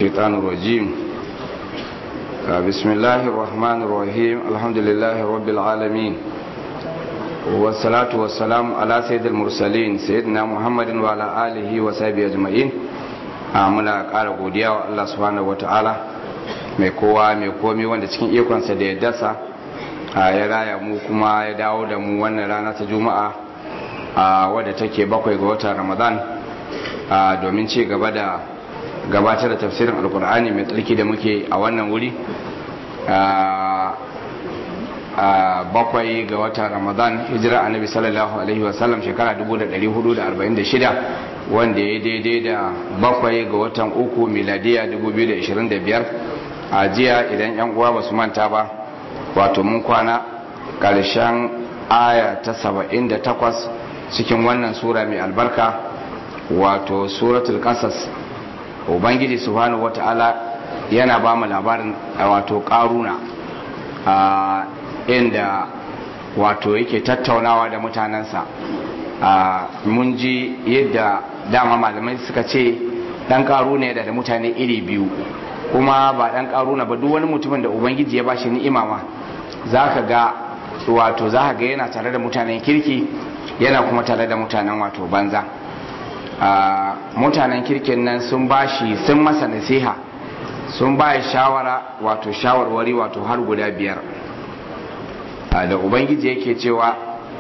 الشيطان الرجيم بسم الله الرحمن الرحيم الحمد لله رب العالمين والصلاة والسلام على سيد المرسلين سيدنا محمد وعلى آله وصحبه أجمعين muna ƙara godiya wa Allah subhanahu wata'ala mai kowa mai komi wanda cikin ikonsa da ya dasa ya raya mu kuma ya dawo da mu wannan rana ta juma'a wadda take bakwai ga watan ramadan domin ci gaba da gabatar da tafsirin alkur'ani mai tsarki da muke a wannan wuri bakwai ga watan ramadan hijira annabi sallallahu alaihi wasallam shekara 1446 wanda ya daidai da bakwai ga watan uku miladiya 2025 a jiya idan yan uwa ba su manta ba wato mun kwana ƙarshen aya ta 78 cikin wannan sura mai albarka wato suratul qasas ubangiji subhanahu wata'ala yana ba mu labarin wato karuna a inda wato yake tattaunawa da mutanensa mun ji yadda dama malamai suka ce dan karuna da da mutane iri biyu kuma ba dan karuna ba duk wani mutumin da ubangiji ya bashi ni'ima ma zaka ga wato zaka ga yana tare da mutanen kirki yana kuma tare da mutanen wato banza mutanen kirkin nan sun bashi sun masa nasiha sun baya shawara wato shawarwari wato har guda biyar da ubangiji yake cewa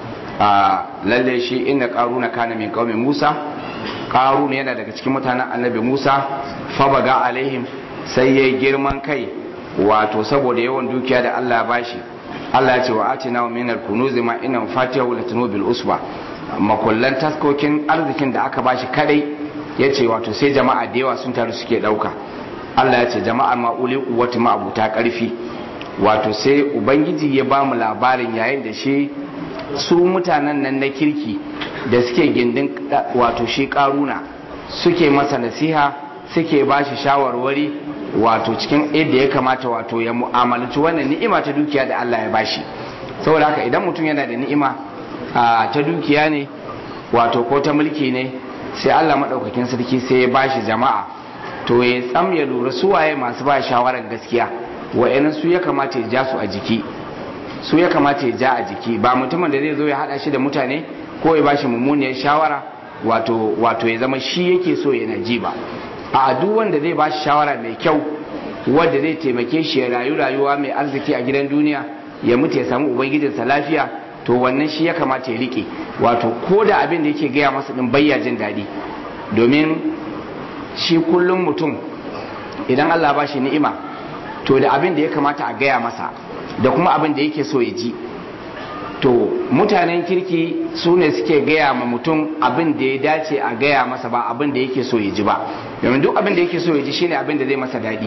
lalle shi inda karuna kana min kaumin musa karuna yana daga cikin mutanen annabi musa fabaga alaihim sai ya girman kai wato saboda yawan dukiya da allah ya bashi allah ya ce wa atina min al-kunuz ma inna fatihahu latanu bil usba makullan taskokin arzikin da aka bashi kadai ya ce wato sai jama'a da yawa sun taru suke dauka Allah ya ce jama'ar ma'uli kuwatu ma'abuta karfi wato sai ubangiji ya ba mu labarin yayin da shi su mutanen nan na kirki da suke gindin wato shi karuna suke masa nasiha suke ba shi shawarwari wato cikin yadda ya kamata wato ya mu'amalanci wannan ni'ima ta dukiya da Allah ya bashi saboda haka idan mutum yana da ni'ima ta dukiya ne wato ko ta mulki ne sai Allah maɗaukakin sarki sai ya bashi jama'a to ya tsam ya lura su waye masu ba shawarar gaskiya wa'annan su ya kamata ya ja su a jiki su ya kamata ya ja a jiki ba mutumin da zai zo ya haɗa shi da mutane ko ya bashi mummuniyar shawara wato wato ya zama shi yake so yana ji ba a duk wanda zai bashi shawara mai kyau wanda zai taimake shi ya rayu rayuwa mai arziki a gidan duniya ya mutu ya samu ubangijinsa lafiya to wannan shi ya kamata ya rike wato ko da abin da yake gaya masa din bayya jin daɗi domin shi kullum mutum idan Allah ba shi ni'ima to da abin da ya kamata a gaya masa da kuma abin da yake so ya ji to mutanen kirki su ne suke gaya ma mutum abin da ya dace a gaya masa ba abin da yake so ya ji ba domin duk abin da yake so ya ji shine abin da zai masa daɗi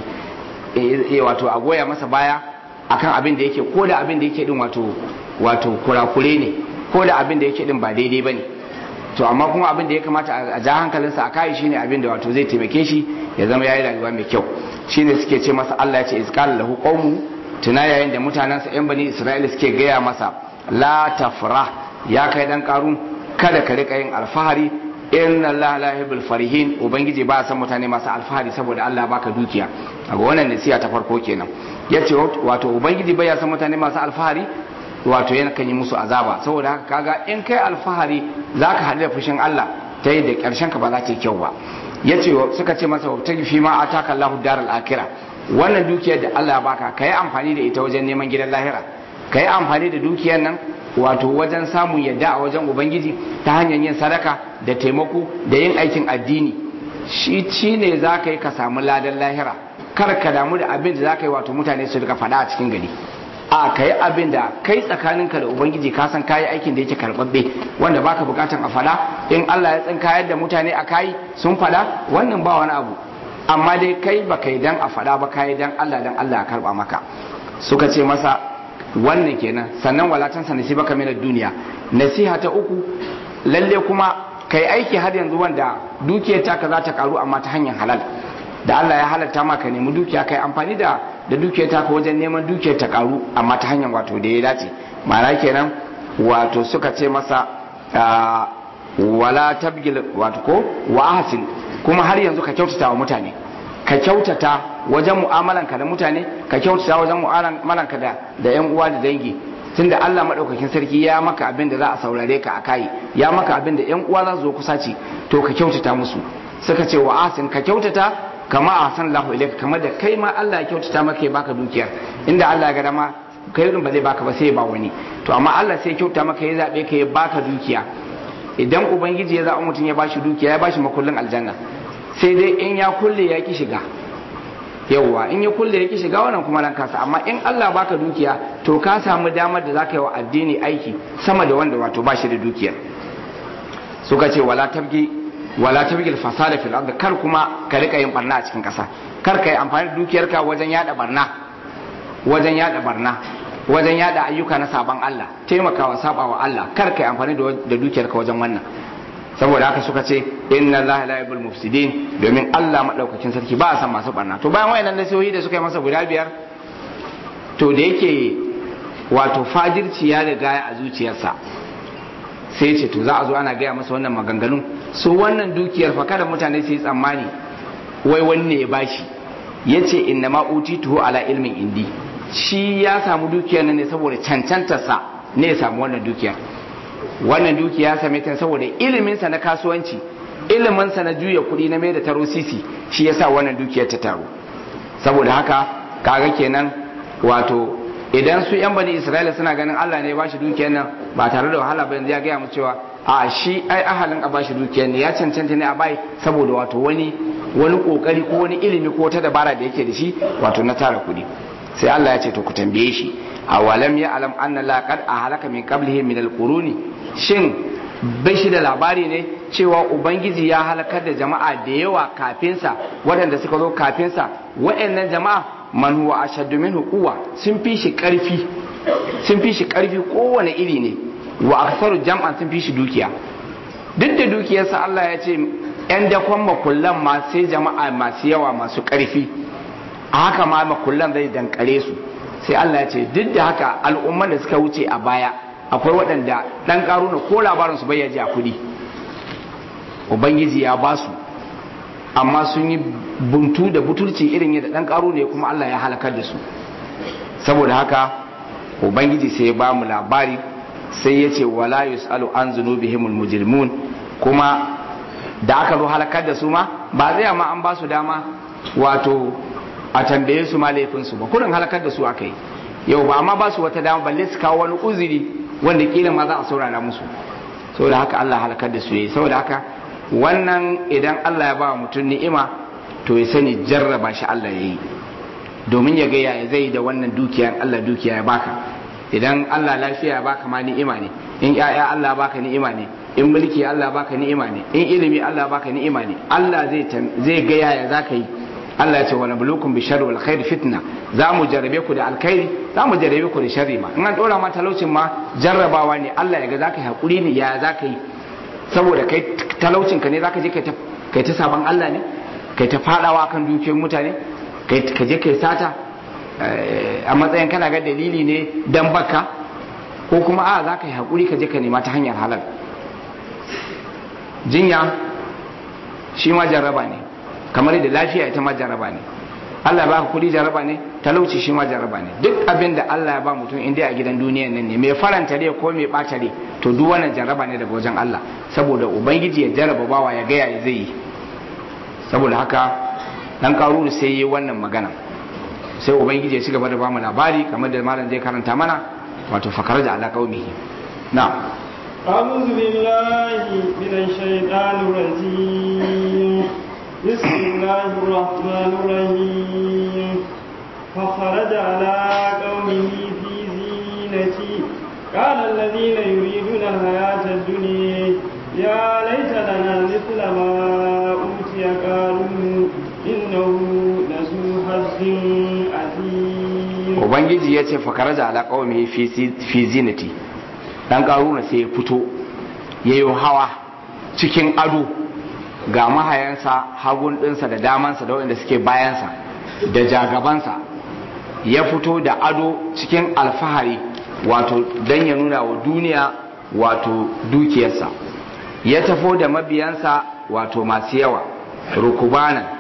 e, wato a goya masa baya akan abin da yake ko da abin da yake din wato wato kurakure ne ko da abin da yake din ba daidai bane to amma kuma abin da ya kamata a ja hankalinsa a kai shine abin da wato zai taimake shi ya zama yayi rayuwa mai kyau shine suke ce masa Allah ya ce izqal lahu qawmu tuna yayin da mutanansa yan bani Isra'ila suke gaya masa la tafrah ya kai dan karun kada ka rika yin alfahari inna Allah la yuhibbul farihin ubangiji ba san mutane masu alfahari saboda Allah baka dukiya ga wannan nasiha ta farko kenan yace wato ubangiji bai san mutane masu alfahari wato yana kan yi musu azaba saboda haka kaga in kai alfahari zaka haɗu da fushin Allah ta yi da ƙarshen ka ba za ta yi kyau ba yace suka ce masa ta fi ma ataka Allahu daral akhirah wannan dukiyar da Allah ya baka kai amfani da ita wajen neman gidan lahira kai amfani da dukiyar nan wato wajen samun yadda a wajen ubangiji ta hanyar yin sadaka da taimako da yin aikin addini shi ci ne za ka yi ka samu ladan lahira kar ka damu da abin da za ka yi wato mutane su rika faɗa a cikin gari a ka yi abin da kai tsakaninka da ubangiji ka san kayi aikin da yake karɓaɓɓe wanda baka bukatan a faɗa in Allah ya tsinka yadda mutane a kayi sun faɗa wannan ba wani abu amma dai kai ba kai dan a faɗa ba kayi dan Allah dan Allah ya karɓa maka suka ce masa wannan kenan sannan walatan sa nasiba ka mina duniya nasiha ta uku lalle kuma kai aiki har yanzu wanda dukiyar taka za ta karu amma ta hanyar halal da Allah ya halatta maka nemi dukiya kai amfani da da dukiyar taka wajen neman dukiyar ta karu amma ta hanyar wato da ya dace ma'ana kenan wato suka ce masa wala tabgil wato ko wa ahsin kuma har yanzu ka kyautata wa mutane ka kyautata wajen mu'amalanka da mutane ka kyautata wajen mu'amalanka da da yan uwa da dangi tunda Allah madaukakin sarki ya maka abin da za a saurare ka a kai ya maka abin da yan uwa za su zo kusa ci to ka kyautata musu suka ce wa asin ka kyautata kama ahsan Allahu ilayka kamar da kai ma Allah ya kyautata maka ya baka dukiyar inda Allah ya ga dama kai ba zai baka ba sai ya ba wani to amma Allah sai ya kyauta maka ya zabe ka ya baka dukiya idan ubangiji ya zaɓi mutum ya bashi dukiya ya bashi makullin aljanna sai dai in ya kulle ya ki shiga yawwa in ya kulle ya ki shiga wannan kuma nan kasa amma in Allah baka dukiya to ka samu damar da zaka yi wa addini aiki sama da wanda wato bashi da dukiya suka ce wala tabgi wala tabgi al-fasada fil ard kar kuma ka rika yin barna a cikin kasa kar ka yi amfani da dukiyarka wajen yada barna wajen yada barna wajen yada ayyuka na saban Allah taimakawa sabawa Allah kar kai amfani da dukiyar ka wajen wannan saboda haka suka ce inna Allah la yuhibbul mufsidin domin Allah madaukakin sarki ba a san masu barna to bayan wayannan nasihohi da suka yi masa guda biyar to da yake wato fajirci ya riga a zuciyarsa sai ce to za a zo ana gaya masa wannan maganganun su wannan dukiyar fa kada mutane su yi tsammani wai wanne ya bashi yace inna ma utituhu ala ilmin indi shi ya samu dukiyar nan ne saboda cancantarsa ne ya samu wannan dukiyar wannan dukiya ya same ta saboda iliminsa na kasuwanci iliminsa na juya kuɗi na mai da taro sisi shi ya sa wannan dukiyar ta taru saboda haka kaga kenan wato idan su yan bani isra'ila suna ganin allah ne ya bashi dukiyar nan ba tare da wahala ba yanzu ya gaya mu cewa a shi ai ahalin a bashi dukiyar ne ya cancanta ne a bai saboda wato wani wani kokari ko wani ilimi ko wata dabara da yake da shi wato na tara kuɗi sai Allah ya ce to ku tambaye shi a walam ya alam anna la qad ahlaka min qablihi min alquruni shin bai shi da labari ne cewa ubangiji ya halakar da jama'a da yawa kafinsa waɗanda suka zo kafinsa waɗannan jama'a man huwa ashaddu minhu quwwa sun fi shi karfi sun fi shi karfi kowane iri ne wa aktharu jam'an sun fi shi dukiya duk da dukiyarsa Allah ya ce yan dakon makullan ma sai jama'a masu yawa masu karfi a haka ma makullan zai dankare su sai Allah ya ce duk da haka al'umman da suka wuce a baya akwai waɗanda ɗan ƙaruna ko labarin su bayyaji a kuɗi ubangiji ya ba su amma sun yi buntu da butulci irin yadda ɗan ƙaruna ya kuma Allah ya halakar da su saboda haka ubangiji sai ya ba mu labari sai ya ce wala yus'alu an zunubihimul mujrimun kuma da aka zo halakar da su ma ba zai ma an ba su dama wato a tambaye su ma laifinsu ba kurin halakar da su aka yi yau ba amma ba su wata dama balle su kawo wani uzuri wanda kila ma za a saurara musu saboda haka Allah halakar da su yayi saboda haka wannan idan Allah ya ba mutum ni'ima to ya sani jarraba shi Allah ya yi domin ya ga yaya zai da wannan dukiya Allah dukiya ya baka idan Allah lafiya ya baka ma ni'ima ne in ƴaƴa Allah baka ni'ima ne in mulki Allah baka ni'ima ne in ilimi Allah baka ni'ima ne Allah zai zai ga yaya zaka yi Allah ya ce wa nabluukum bi sharri wal khair fitna za mu jarrabe ku da alkhairi za mu jarrabe ku da sharri ma in an dora ma talaucin ma jarrabawa ne Allah ya ga zaka yi hakuri ne ya zaka yi saboda kai talaucin ka ne zaka je kai ta kai ta saban Allah ne kai ta fadawa kan dukiyoyin mutane kai ka je kai sata a matsayin kana ga dalili ne dan baka ko kuma a zaka yi hakuri ka je ka nema ta hanyar halal jinya shi ma jarraba ne kamar da lafiya ita ma jaraba ne Allah ya baka kudi jaraba ne talauci shi ma jaraba ne duk abin da Allah ya ba mutum inda a gidan duniyan nan ne mai faranta rai ko mai bata rai to duk wannan jaraba ne daga wajen Allah saboda ubangiji ya jaraba bawa ya ga ya zai yi saboda haka dan karuru sai yi wannan magana sai ubangiji ya ci gaba da bamu labari kamar da malam zai karanta mana wato fakar da ala qaumihi na أعوذ بالله من الشيطان الرجيم بسم الله الرحمن الرحيم فخرج على قومه في زينته قال الذين يريدون الحياة الدنيا يا ليت لنا مثل ما أوتي قارون إنه لذو حظ عظيم ubangiji ya ce fakaraja ala qaumihi fi zinati dan karuna sai ya fito yayo hawa cikin ado ga mahayansa hagun ɗinsa da damansa da waɗanda suke bayansa da jagabansa ya fito da ado cikin alfahari wato don ya nuna wa duniya wato dukiyarsa ya tafo da mabiyansa wato masu yawa rukubanan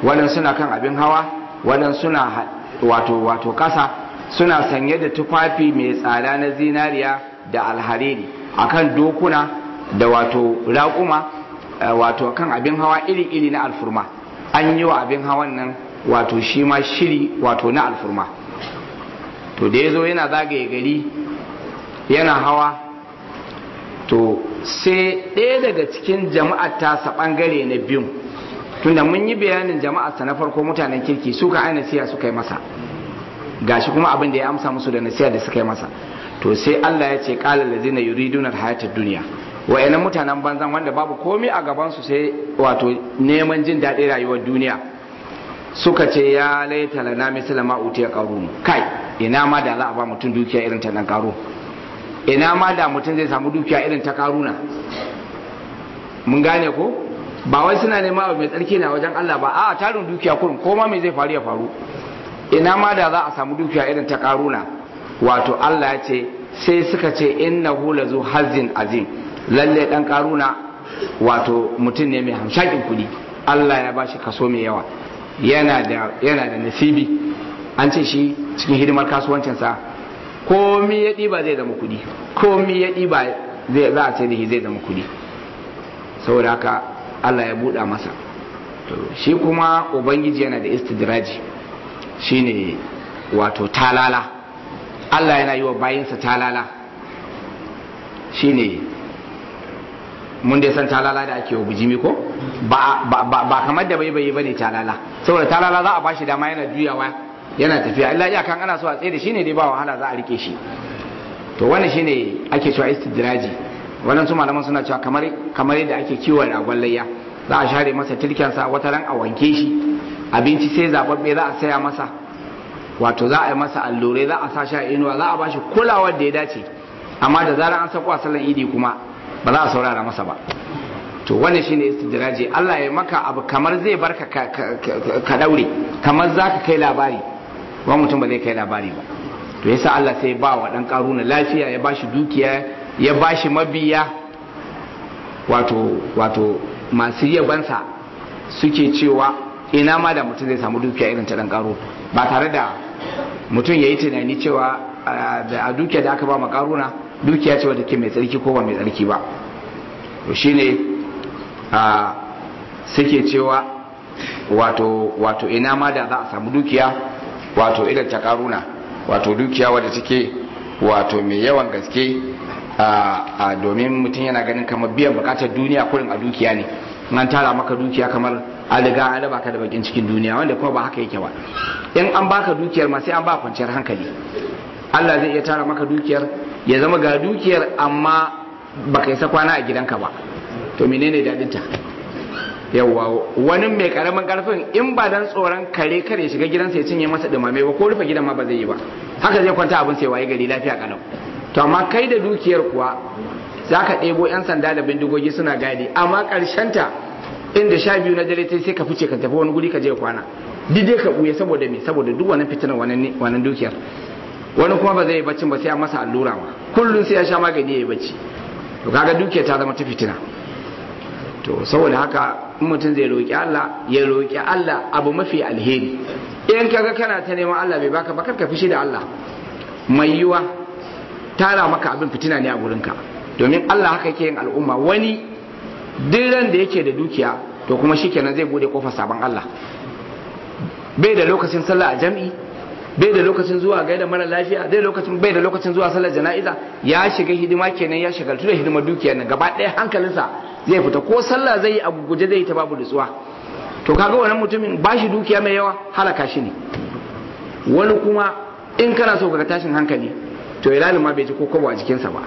waɗansu suna kan abin hawa waɗansu suna wato wato ƙasa suna sanye da tufafi mai tsada na zinariya da alhariri akan dokuna da wato raƙuma wato kan abin hawa iri-iri na alfurma an yi wa abin hawan nan wato shi ma shiri wato na alfurma to da ya zo yana zagaye gari yana hawa to sai ɗaya daga cikin jama'ar tasa ɓangare na biyu tunda mun yi bayanin jama'arsa na farko mutanen kirki suka aina siya suka yi masa gashi kuma abin da ya amsa musu da nasiya da suka yi masa to sai Allah ya ce qala allazina yuriduna alhayata dunya wayannan mutanen banzan wanda babu komai a gaban su sai wato neman jin daɗin rayuwar duniya suka ce ya laita lana misla ma utiya qarun kai ina ma da za a ba mutum dukiya irin ta dan karo ina ma da mutum zai samu dukiya irin ta karuna mun gane ko ba wai suna nema abu mai tsarki na wajen Allah ba a tarin dukiya kurin ko ma mai zai faru ya faru ina ma da za a samu dukiya irin ta karuna wato Allah ya ce sai suka ce innahu lazu hazin azim lalle dan karuna wato mutum ne mai hamshakin kudi Allah ya bashi kaso mai yawa yana da yana da nasibi an ce shi cikin hidimar kasuwancinsa komi ya ɗiba zai zama kudi komi ya ɗiba zai za a ce da shi zai zama kudi saboda haka Allah ya buɗa masa to shi kuma ubangiji yana da istidraji shine wato talala Allah yana yi wa bayinsa talala shine mun dai san talala da ake wa bijimi ko ba, ba, ba, ba kamar da bai bai bane talala saboda talala za a bashi dama yana juyawa yana tafiya illa iyakan ana so a tsaye da shi ne dai ba wahala za a rike shi to wannan shine ake cewa istidraji wannan su malaman suna cewa kamar kamar yadda ake kiwon ragon layya za a share masa tilkensa wata ran a wanke shi abinci sai zababbe za a saya masa wato za a yi masa allurai za a sa shi a inuwa za a bashi kulawar da ya dace amma da zarar an sako a sallan idi kuma ba za a saurara masa ba to wannan shine istidraji Allah ya maka abu kamar zai barka ka daure kamar za ka kai labari ba mutum ba zai kai labari ba to yasa Allah sai ba wa dan karuna lafiya ya bashi dukiya ya bashi mabiya wato wato masu yabansa suke cewa ina ma da mutum zai samu dukiya irin ta dan karo ba tare da mutum ya yi tunani cewa a dukiya da aka ba makaruna dukiya ce wadda ke mai tsarki ko ba mai tsarki ba to shine a suke cewa wato wato ina ma da za a samu dukiya wato irin ta karuna wato dukiya wadda take wato mai yawan gaske a domin mutum yana ganin kamar biyan bukatar duniya kurin a dukiya ne an tara maka dukiya kamar an riga an raba ka da bakin cikin duniya wanda kuma ba haka yake ba in an baka dukiyar ma sai an ba kwanciyar hankali Allah zai iya tara maka dukiyar ya zama ga dukiyar amma baka isa kwana a gidanka ba to menene dadin ta yawwa wani mai karamin karfin in ba dan tsoron kare kare shiga gidansa ya cinye masa dumame ba ko rufe gidan ma ba zai yi ba haka zai kwanta abin sai waye gari lafiya kalau to amma kai da dukiyar kuwa za ka ɗebo 'yan sanda da bindigogi suna gadi amma ta inda sha biyu na dare sai ka fice ka tafi wani guri ka je kwana duk dai ka ɓuya saboda me saboda duk wani fitinar wannan dukiyar wani kuma ba zai yi baccin ba sai a masa allura ma kullum sai ya sha magani ya yi bacci to kaga dukiyar ta zama ta fitina to saboda haka in mutum zai roƙi Allah ya roƙi Allah abu mafi alheri in kaga kana ta neman Allah bai baka ba ka fishi da Allah mai yiwa tara maka abin fitina ne a gurinka domin Allah haka yake yin al'umma wani ran da yake da dukiya to kuma shikenan zai bude kofar sabon Allah bai da lokacin sallah a jam'i bai da lokacin zuwa gaida mara lafiya bai lokacin bai da lokacin zuwa sallar jana'iza ya shiga hidima kenan ya shagaltu da hidimar dukiyar nan gaba ɗaya hankalinsa zai fita ko sallah zai yi a guje zai yi ta babu nutsuwa to kaga wannan mutumin bashi dukiya mai yawa halaka shi ne wani kuma in kana so ka tashin hankali to ilalin ma bai ji ko kobo a jikinsa ba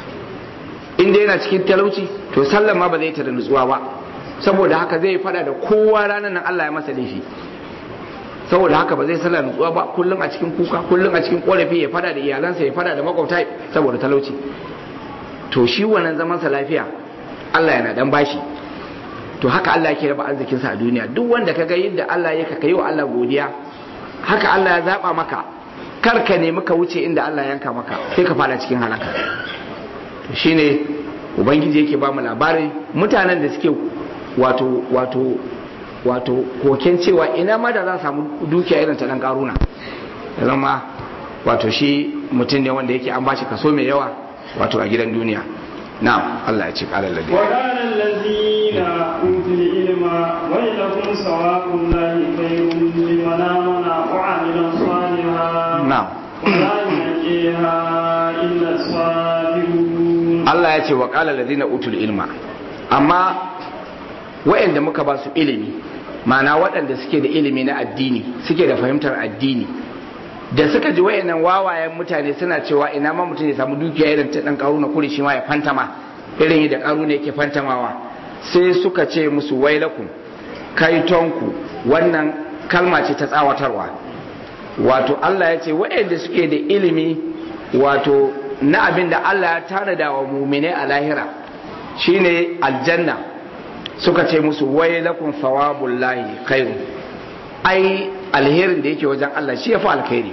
in dai yana cikin talauci to sallar ma ba zai ta da nutsuwa ba saboda haka zai fada da kowa ranar nan Allah ya masa laifi saboda haka ba zai sallar nutsuwa ba kullum a cikin kuka kullum a cikin korafi ya fada da iyalansa ya fada da makwabta saboda talauci to shi wannan zaman sa lafiya Allah yana dan bashi to haka Allah yake raba arzikin sa a duniya duk wanda ka ga yadda Allah ya ka yi wa Allah godiya haka Allah ya zaba maka kar ka nemi ka wuce inda Allah ya yanka maka sai ka fada cikin halaka to shine ubangiji yake ba mu labarin mutanen da suke wato wato wato koken cewa ina ma da za samu dukiya irin ta dan karuna zama wato shi mutum ne wanda yake an bashi kaso mai yawa wato a gidan duniya na'am Allah ya ce qala alladhi wa qala alladhina utul ilma waylakum sawabun lahi khayrun liman amana wa amila salihan na'am ولا ينجيها إلا الصابرون Allah ya ce wa qala alladhina utul ilma amma waɗanda muka ba su ilimi ma'ana waɗanda suke da ilimi na addini suke da fahimtar addini da suka ji wayannan wawayen mutane suna cewa ina ma mutum ya samu dukiya irin ta dan karuna kuri shi ma ya fantama irin yadda karuna yake fantamawa sai suka ce musu wailakum kaitonku wannan kalma ce ta tsawatarwa wato Allah ya ce wayanda suke da ilimi wato na abin da Allah ya tanada wa mumine a lahira shine aljanna suka ce musu wailakum thawabullahi khairu ai alherin da yake wajen Allah shi ya fi alkhairi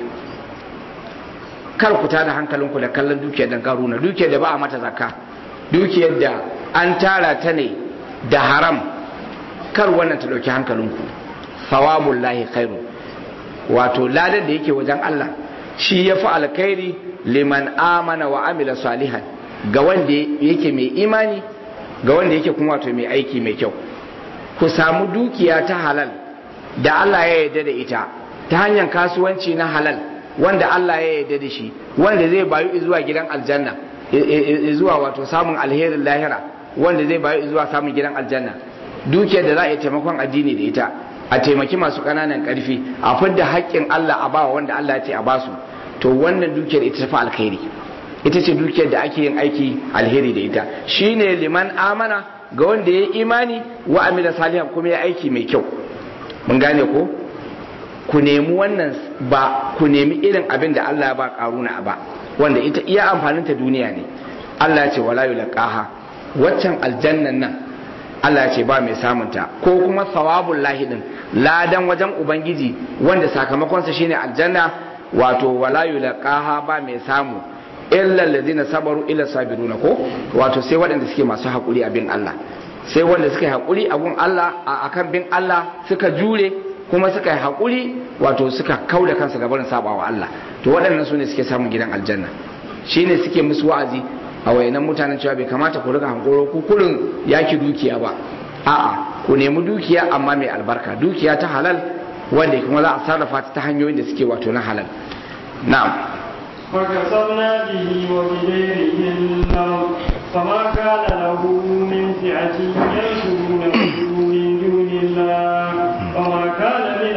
kar ku tada hankalinku da kallon dukiyar dan karuna dukiyar da ba a mata zakka dukiyar da an tara ta ne da haram kar wannan ta dauki hankalinku thawabul lahi khairu wato ladan da yake wajen Allah shi ya fi alkhairi liman amana wa amila salihan ga wanda yake mai imani ga wanda yake kuma wato mai aiki mai kyau ku samu dukiya ta halal da Allah ya yarda da ita ta hanyar kasuwanci na halal wanda Allah ya yarda da shi wanda zai bayu zuwa gidan aljanna zuwa wato samun alherin lahira wanda zai bayu zuwa samun gidan aljanna dukiyar da za a yi taimakon addini da ita a taimaki masu ƙananan ƙarfi a fidda haƙƙin Allah a bawa wanda Allah ya ce a basu to wannan dukiyar ita tafi alkhairi ita ce dukiyar da ake yin aiki alheri da ita shine liman amana ga wanda ya yi imani wa amila salihan kuma ya aiki mai kyau mun gane ko ku nemi wannan ba ku nemi irin abin da Allah ya ba karuna ba wanda ita iya amfanin ta duniya ne Allah ya ce wala yulqaha waccan aljannan nan Allah ya ce ba mai samunta ko kuma sawabul lahi din ladan wajen ubangiji wanda sakamakon sa shine aljanna wato wala yulqaha ba mai samu illa allazina sabaru illa sabiruna ko wato sai waɗanda suke masu haƙuri a bin Allah sai wanda suka yi haƙuri a gun Allah a akan bin Allah suka jure kuma suka yi haƙuri wato suka kau da kansu gabarin sabawa Allah to waɗannan su ne suke samun gidan aljanna shine suke musu wa'azi a wayannan mutanen cewa bai kamata ku riga hankoro ku kurin yaki dukiya ba a'a ku nemi dukiya amma mai albarka dukiya ta halal wanda kuma za a sarrafa ta ta hanyoyin da suke wato na halal na'am فكسرنا به وبديره الأرض فما كان له من فئة ينصرونه من دون الله وما كان من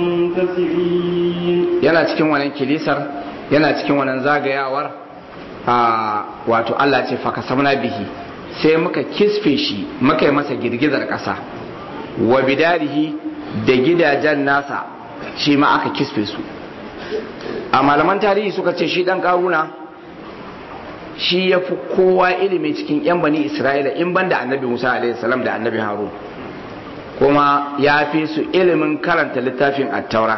المنتصرين yana cikin wannan kilisar yana cikin wannan zagayawar a wato Allah ce faka samna bihi sai muka kisfe shi muka yi masa girgizar ƙasa wa bidarihi da gidajen nasa shi ma aka kisfe su a malaman tarihi suka ce shi dan karuna shi ya fi kowa ilimi cikin yan bani isra'ila in ban da annabi musa alaihi salam da annabi harun kuma ya fi su ilimin karanta littafin attaura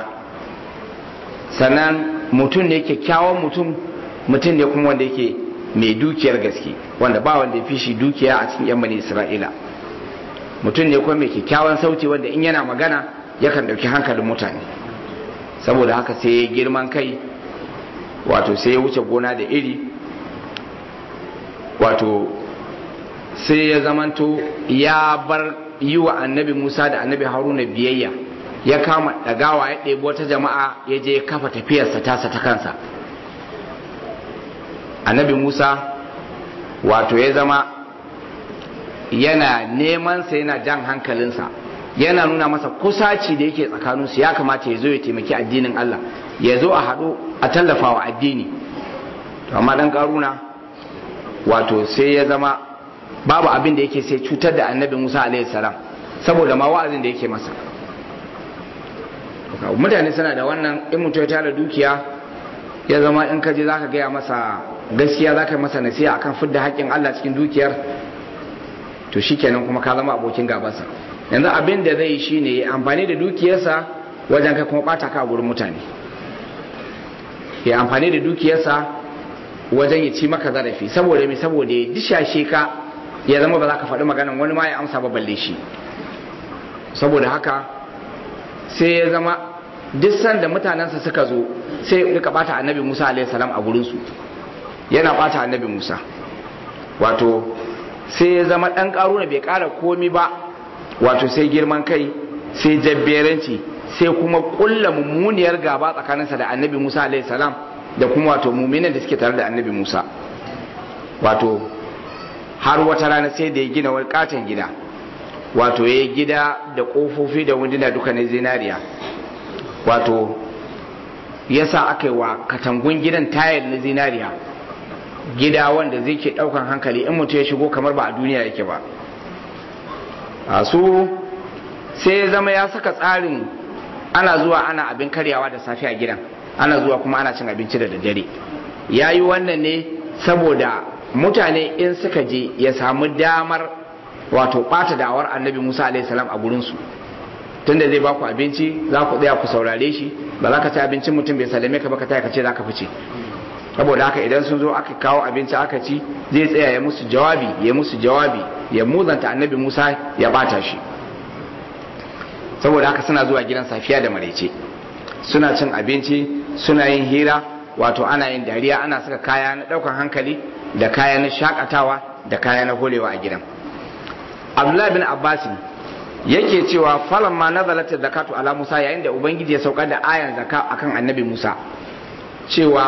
sannan mutum ne kyakkyawan mutum mutum ne kuma wanda yake mai dukiyar gaske wanda ba wanda ya fi shi dukiya a cikin yan bani isra'ila mutum ne kuma mai kyakkyawan sauti wanda in yana magana yakan ɗauki hankalin mutane saboda haka sai ya girman kai wato sai ya wuce gona da iri wato sai ya zamanto ya bar yi wa annabi musa da annabi haruna biyayya ya kama ɗagawa ya ɗebi wata jama'a ya je ya kafa tafiyarsa tasa ta kansa annabi musa wato ya zama yana nemansa yana jan hankalinsa yana nuna masa kusaci da yake tsakaninsu ya kamata ya zo ya taimaki addinin Allah ya zo a haɗu a tallafa wa addini to amma ɗan ƙaruna wato sai ya zama babu abin da yake sai cutar da annabi Musa alaihi salam saboda ma wa'azin da yake masa mutane suna da wannan in mutum ya tara dukiya ya zama in ka je zaka gaya masa gaskiya zaka yi masa nasiha akan fidda haƙƙin Allah cikin dukiyar to shikenan kuma ka zama abokin gabansa yanzu abin da zai yi shine ya amfani da dukiyarsa wajen kai kuma bata ka a gurin mutane ya amfani da dukiyarsa wajen ya ci maka zarafi saboda mai saboda ya dishashe ka ya zama ba za ka faɗi maganan wani ma ya amsa ba balle shi saboda haka sai ya zama duk sanda mutanensa suka zo sai ya rika bata annabi musa alaihi salam a gurinsu yana bata annabi musa wato sai ya zama dan karuna bai kara komi ba wato sai girman kai sai jabberanci sai kuma kulla mummuniyar gaba tsakaninsa da annabi musa alaihi salam da kuma wato muminan da suke tare da annabi musa wato har wata rana sai da ya gina wani katon gida wato ya yi gida da ƙofofi da wunduna duka na zinariya wato ya sa aka yi wa katangun gidan tayar na zinariya gida wanda zai ke ɗaukan hankali in mutum ya shigo kamar ba a duniya yake ba a su sai ya zama ya saka tsarin ana zuwa ana abin karyawa da safe a gidan ana zuwa kuma ana cin abinci da daddare ya yi wannan ne saboda mutane in suka je ya samu damar wato ɓata da'awar annabi musa alaihissalam a gurinsu tunda zai baku abinci za ku tsaya ku saurare shi ba za ka ci abincin mutum bai salame ka ba ka ka ce za ka fice saboda haka idan sun zo aka kawo abinci aka ci zai tsaya ya musu jawabi ya musu jawabi ya muzanta annabi musa ya bata shi saboda haka suna zuwa gidan safiya da maraice suna cin abinci suna yin hira wato ana yin dariya ana saka kaya na daukan hankali da kaya na shakatawa da kaya na holewa a gidan abdullahi bin abbas yake cewa falan ma nazalat zakatu ala musa yayin da ubangiji ya saukar da ayan zaka akan annabi musa cewa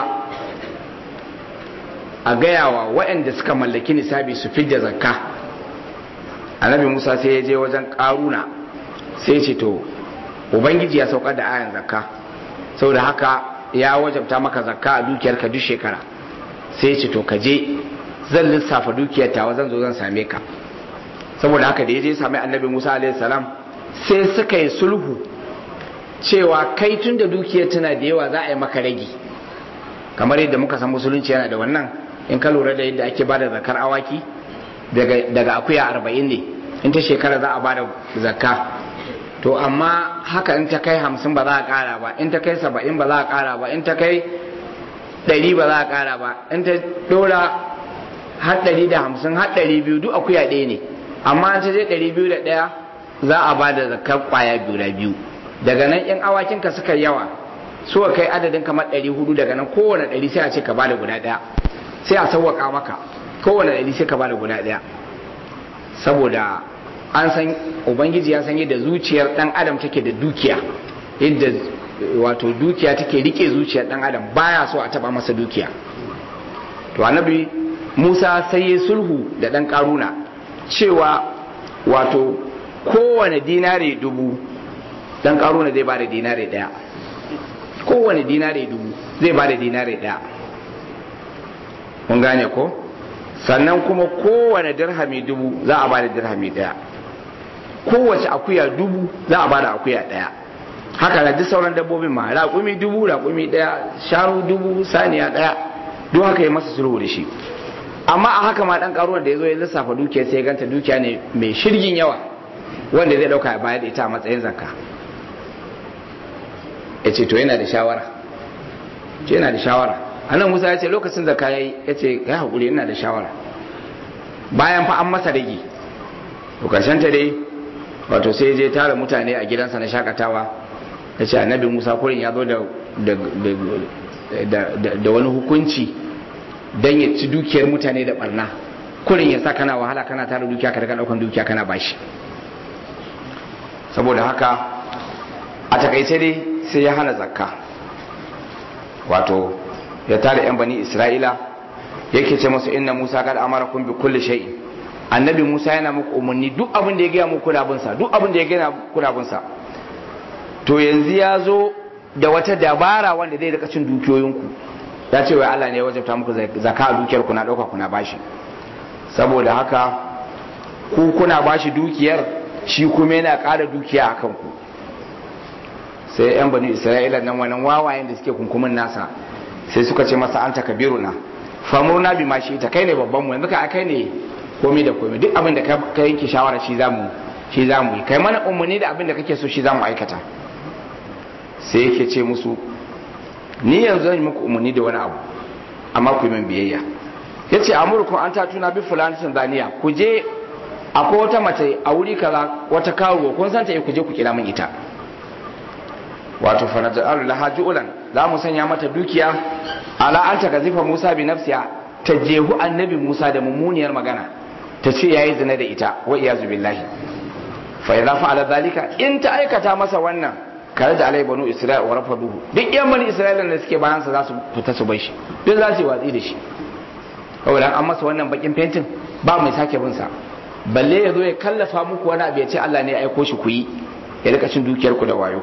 a gayawa waɗanda suka mallaki nisabi su fidda zakka annabi musa sai ya je wajen karuna sai ce to ubangiji ya saukar da ayan zakka saboda haka ya wajabta maka zakka a dukiyarka duk shekara sai ce to ka je zan lissafa dukiyar tawa zan zo zan same ka saboda haka da ya je sami annabi musa alaihi salam sai suka yi sulhu cewa kai tun da dukiyar tana da yawa za a yi maka ragi kamar yadda muka san musulunci yana da wannan in ka lura da yadda ake bada zakar awaki daga akuya arba'in ne in ta shekara za a bada zakka to amma haka in ta kai hamsin ba za a kara ba in ta kai saba'in ba za a kara ba in ta kai ɗari ba za a kara ba in ta ɗora har ɗari da hamsin har ɗari biyu duk akuya ɗaya ne amma an ta je ɗari biyu da ɗaya za a ba da zakar ƙwaya biyu da biyu daga nan in awakinka suka yawa so kai adadin kamar ɗari hudu daga nan kowane ɗari sai a ce ka ba da guda ɗaya sai a sauwaƙa maka kowane ɗari sai ka ba da guda ɗaya saboda an san ubangiji ya san yadda zuciyar ɗan adam take da dukiya yadda wato dukiya take rike zuciyar ɗan adam baya so a taɓa masa dukiya to annabi musa sai ya sulhu da ɗan ƙaruna cewa wato kowane dinare dubu dan karuna zai bada dinare daya kowane dinare dubu zai bada dinare daya mun gane ko sannan kuma kowane dirhami dubu za a bada dirhami daya kowace akuya dubu za a bada akuya daya haka na duk sauran dabbobin ma raƙumi dubu raƙumi daya shanu dubu saniya daya duk haka ya masa sulhu da shi amma a haka ma dan karuwar da ya zo ya lissafa dukiya sai ya ganta dukiya ne mai shirgin yawa wanda zai dauka ya bayar da ita a matsayin zakka ya ce to yana da shawara ce yana da shawara annan musa ya ce lokacin zakka ya yi ya ce ya haƙuri yana da shawara bayan fa an masa rage to karshen ta dai wato sai je tara mutane a gidansa na shakatawa ya ce annabi musa kurin ya zo da da wani hukunci don ya ci dukiyar mutane da barna kurin ya sa kana wahala kana tara dukiya ka daga daukan dukiya kana bashi saboda haka a takaice dai sai ya hana zakka wato ya tara yan bani isra'ila yake ce masu inna musa kad amarakum bi kulli shay'in annabi musa yana muku umarni duk abin da ya gaya muku kuna bin sa duk abin da ya gaya kuna bin sa to yanzu ya zo da wata dabara wanda zai rika cin dukiyoyinku ya ce wai Allah ne ya wajabta muku zakka a dukiyar ku na dauka kuna bashi saboda haka ku kuna bashi dukiyar shi kuma yana ƙara dukiya a kanku sai yan bani isra'ila nan wannan wawayen da suke kunkumin nasa sai suka ce masa anta kabiruna famurna bi ma shi ta kai ne babban mu yanzu ka kai ne komai da komai duk abin da ka yanke shawara shi zamu shi zamu yi kai mana umarni da abin da kake so shi zamu aikata sai yake ce musu ni yanzu zan yi muku umarni da wani abu amma ku yi min biyayya yace amurkum an tatuna bi fulani tanzania ku je akwai wata mace a wuri kaza wata karuwa kun san ta ku je ku kira min ita wato fanaja'alu laha ju'lan za mu sanya mata dukiya ala an ta gazifa Musa bi nafsiha ta jehu annabi Musa da mummuniyar magana ta ce yayi zina da ita wa iyazu billahi fa idza fa'ala zalika in ta aikata masa wannan kare da alai banu isra'ila wa rafaduhu duk yan bani isra'ila da suke bayan sa za su fita su bai shi duk za su yi watsi da shi saboda an masa wannan bakin fentin ba mai sake bin sa balle ya zo ya kallafa muku wani abu ya ce Allah ne ya aiko shi ku yi ya rika cin dukiyar ku da wayo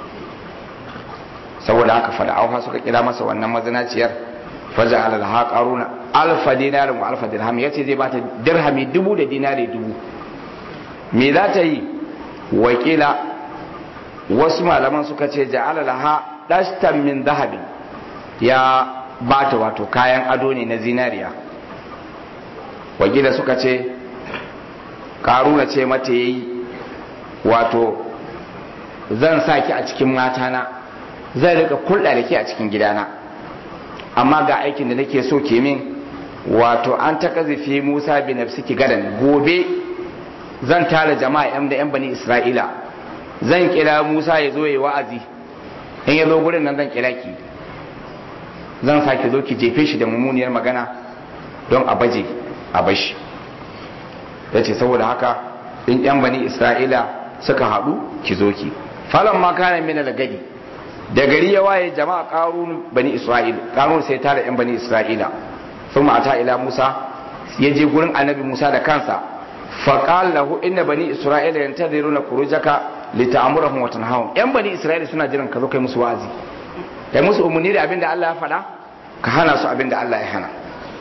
saboda haka fada auha suka kira masa wannan mazinaciyar faja alal ha qaruna alfa dinarin wa alfa dirham yace zai bata dirhami dubu da dinari dubu me za ta yi wakila wasu malaman suka ce ja'ala laha dashtan min zahabin ya bata wato kayan ado ne na zinariya wakila suka ce karuna ce mata yayi wato zan saki a cikin matana zan rika kulɗa da ke a cikin gidana amma ga aikin da nake so ke min wato an ta kazifi musa bin nafsiki gadan gobe zan tara jama'a yan da yan bani isra'ila zan kira musa ya zo ya wa'azi in ya zo gurin nan zan kira ki zan sake zo ki jefe shi da mummuniyar magana don a baje a bashi ya ce saboda haka in yan bani isra'ila suka haɗu ki zo ki falon ma kana mina da gadi da gari ya waye jama'a karun bani isra'il karun sai tara yan bani isra'ila sun mata ila musa ya je gurin annabi musa da kansa faƙal lahu inna bani isra'ila yantaziruna kurujaka lita'amurahum wa tanhahum yan bani isra'ila suna jiran ka zo kai musu wa'azi kai musu umarni da abinda Allah ya faɗa ka hana su abinda Allah ya hana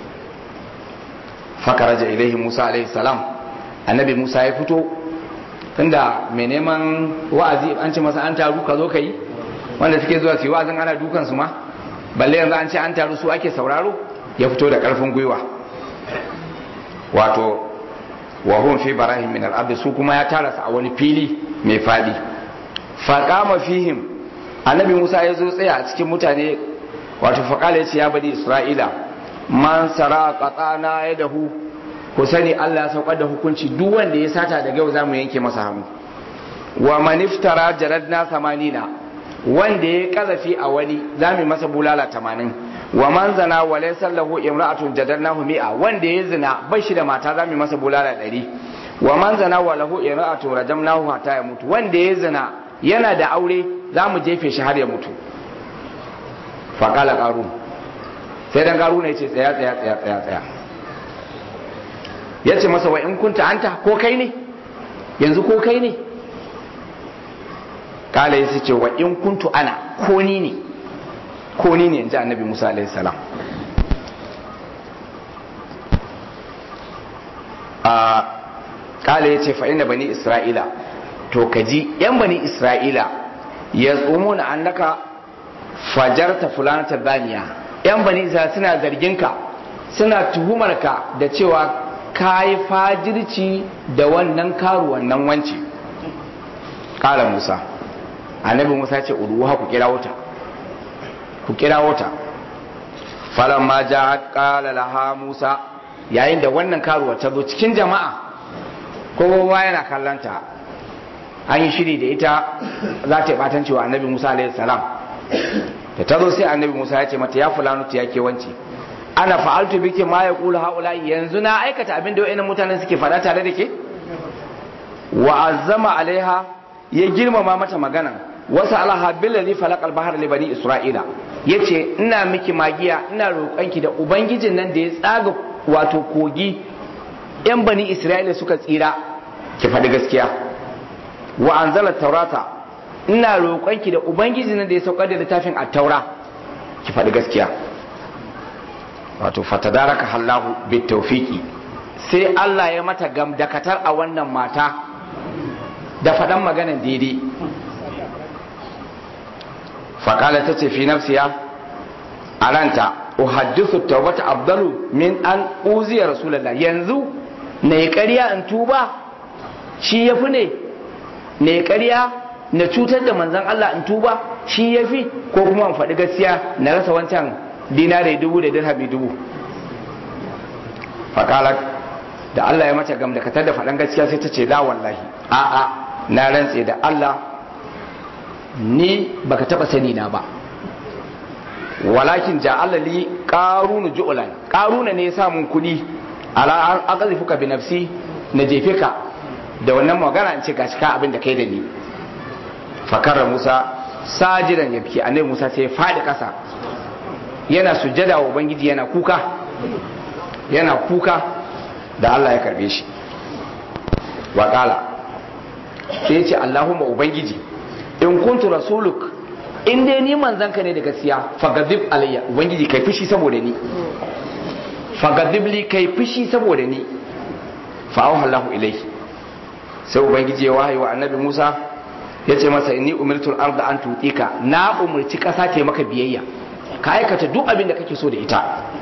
fakaraja ilaihi musa alaihi salam annabi musa ya fito tunda mai neman wa'azi an ce masa an taru ka zo ka yi wanda suke zuwa su yi wa'azin ana dukan su ma balle yanzu an ce an taru su ake sauraro ya fito da karfin gwiwa wato wa hum fi barahim min al su kuma ya tara su a wani fili mai fadi faqama fihim annabi Musa ya zo tsaya a cikin mutane wato faqala yace ya bani isra'ila man sara qatana yadahu ku sani Allah ya saukar da hukunci duk wanda ya sata daga yau zamu yanke masa hannu wa man iftara jaradna samanina wanda ya kazafi a wani zamu masa bulala tamanin wa man zana wa laysa lahu imra'atun jadalnahu mi'a wanda ya zina bai shi da mata zamu masa bulala ɗari wa man zana wa lahu imra'atun rajamnahu hatta ya mutu wanda ya zina yana da aure zamu jefe shi har ya mutu fa qala qarun sai dan qarun ya ce tsaya tsaya tsaya tsaya tsaya yace masa wa in kunta anta ko kai ne yanzu ko kai ne kala yace ce wa in kuntu ana ko ni ne ko ni ne in ji annabi musa alaihi salam a kala ya ce fa'ina bani isra'ila to ka ji yan bani isra'ila ya tsomo na annaka fajarta fulanata zaniya yan bani isra'ila suna zarginka suna tuhumarka da cewa ka yi fajirci da wannan karuwan nan wance kala musa annabi musa ce uruwa ku kira wuta ku kira wata falon ma ja kala laha musa yayin da wannan karuwa ta zo cikin jama'a kowa yana kallanta an yi shiri da ita za ta yi batan cewa annabi musa alaihi salam da ta zo sai annabi musa ya ce mata ya fulano ta yake wance ana fa'altu biki ma ya kula haula yanzu na aikata abin da wa'annan mutanen suke faɗa tare da ke wa azama alaiha ya girmama mata magana wasu alaha billali falakal bahar libani isra'ila ya ce ina miki magiya ina roƙonki da ubangijin nan da ya tsaga wato kogi yan bani isra'ila suka tsira ki faɗi gaskiya wa anzala taurata ina roƙonki da ubangijin nan da ya saukar da littafin a taura ki faɗi gaskiya wato fatadaraka hallahu bitawfiki sai Allah ya mata gamdakatar a wannan mata da faɗan maganan daidai faƙala ta ce fi nafsiya a ranta uhaddisu tawbata abdalu min an uziya rasulullah yanzu na yi ƙarya in tuba shi ya fi ne na yi ƙarya na cutar da manzan Allah in tuba shi ya fi ko kuma in faɗi gaskiya na rasa wancan dinare dubu da dirhami dubu faƙala da Allah ya mata gam da katar da faɗan gaskiya sai ta ce la wallahi a'a na rantse da Allah ni baka taba sani na ba walakin ja'ala li qarunu ju'lan qaruna ne ya sa mun kudi ala an aqzifuka bi nafsi na jefe ka da wannan magana in ce gashi ka abin da kai da ni fakara Musa sajidan yabki annabi Musa sai ya fadi kasa yana sujjada wa ubangiji yana kuka yana kuka da Allah ya karbe shi wa qala sai ya ce Allahumma ubangiji in kuntu rasuluk in dai ni manzan ka ne da gaskiya fagadib alayya ubangiji kai fushi saboda ni fagadib li kai fushi saboda ni fa auha Allahu ilayhi sai ubangiji ya wahayi wa annabi Musa ya ce masa inni umirtul arda an tutika na umurci kasa ta maka biyayya ka aikata duk abin da kake so da ita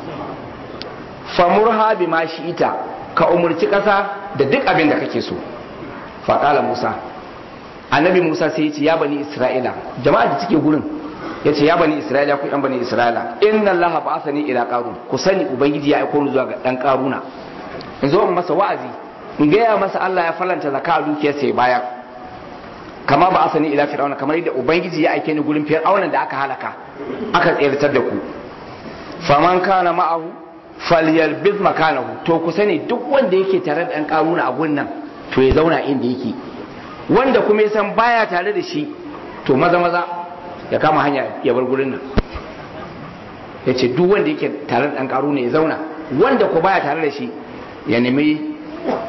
famurha bima ita ka umurci kasa da duk abin da kake so fa qala Musa annabi musa sai ya ce ya bani isra'ila jama'a da suke gurin ya ce ya bani isra'ila ku yan bani isra'ila inna allah ba'athani ila qarun ku sani ubangiji ya aiko ni zuwa ga dan qaruna in zo in masa wa'azi in gaya masa allah ya falanta zakka a dukiyar sai bayar kama ba'athani ila fir'auna kamar yadda ubangiji ya aike ni gurin fir'auna da aka halaka aka tsirtar da ku faman kana ma'ahu falyalbiz makanahu to ku sani duk wanda yake tare da dan qaruna a gurin nan to ya zauna inda yake wanda kuma ya san baya tare da shi to maza maza ya kama hanya ya bar gurin nan ya ce duk wanda yake tare da ɗan ƙaru ne ya zauna wanda ko baya tare da shi ya nemi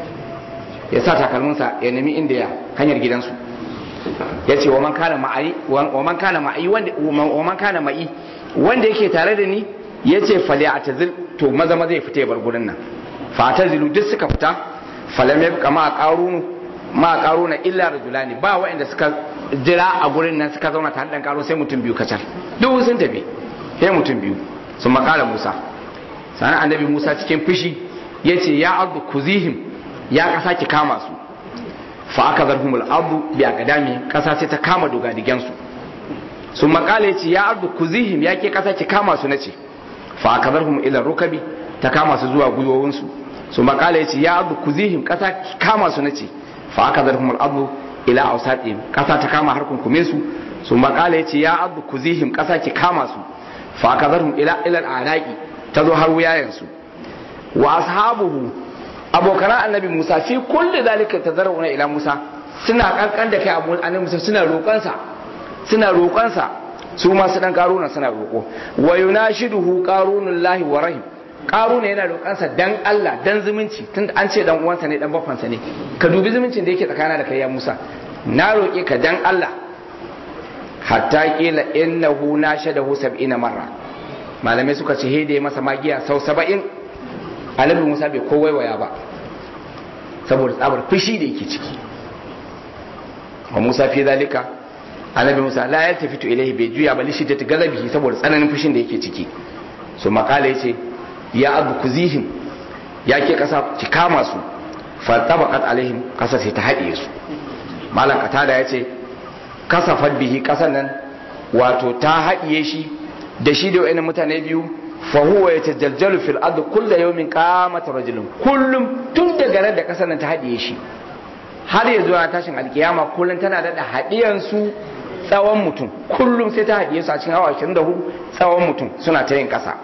ya sa takalminsa ya nemi inda ya hanyar gidansu ya ce wa man kana ma'i wa man kana ma'i wanda wa man kana ma'i wanda yake tare da ni ya ce fali atazil to maza maza ya fita ya bar gurin nan fa atazilu duk suka fita falam yabqa ma qarunu ma karo na illa rajulani ba waɗanda suka jira a gurin nan suka zauna tare da karo sai mutum biyu kacal duk sun tafi sai mutum biyu sun makala Musa sanan annabi Musa cikin fushi yace ya ardu kuzihim ya kasa ki kama su fa aka zarhumul ardu bi aqdami kasa sai ta kama dogadigen su sun makala yace ya ardu kuzihim ya ke kasa ki kama su nace fa aka zarhum ila rukabi ta kama su zuwa gwiwowin su sun makala yace ya ardu kuzihim kasa ki kama su nace fa aka zarhum al'adu ila ausatihim kasa ta kama har kunkume su sun makala yace ya abu kuzihim kasa ki kama su fa aka zarhum ila ila al'anaqi ta zo har wuyayen su wa ashabuhu abokan annabi Musa fi kulli zalika tazarruna ila Musa suna kankan da kai abu annabi Musa suna roƙon sa suna roƙon sa su ma su dan karuna suna roƙo wa yunashiduhu qarunullahi wa rahim karuna yana roƙansa dan Allah dan zumunci tun an ce dan uwansa ne dan bafansa ne ka dubi zumuncin da yake tsakana da kai ya Musa na roƙe ka dan Allah hatta kila innahu nashadahu sab'ina marra malamai suka ce hede masa magiya sau saba'in annabi Musa bai kowai waya ba saboda tsabar fushi da yake ciki wa Musa fi zalika annabi Musa la yaltafitu ilaihi bai juya ba lishi ta galabihi saboda tsananin fushin da yake ciki so makala yace ya abu kuzihim ya ke kasa ki kama su fatabaqat alaihim kasa sai ta haɗiye su malam katada ya ce kasafat bihi kasan nan wato ta haɗiye shi da shi da wayannan mutane biyu fa huwa yatajaljalu fil ard kullu yawmin qamat rajulun kullum tun daga ran da kasan nan ta haɗiye shi har ya zuwa tashin alkiyama kullum tana da haɗiyan su tsawon mutum kullum sai ta haɗiye su a cikin awa 24 tsawon mutum suna ta yin ƙasa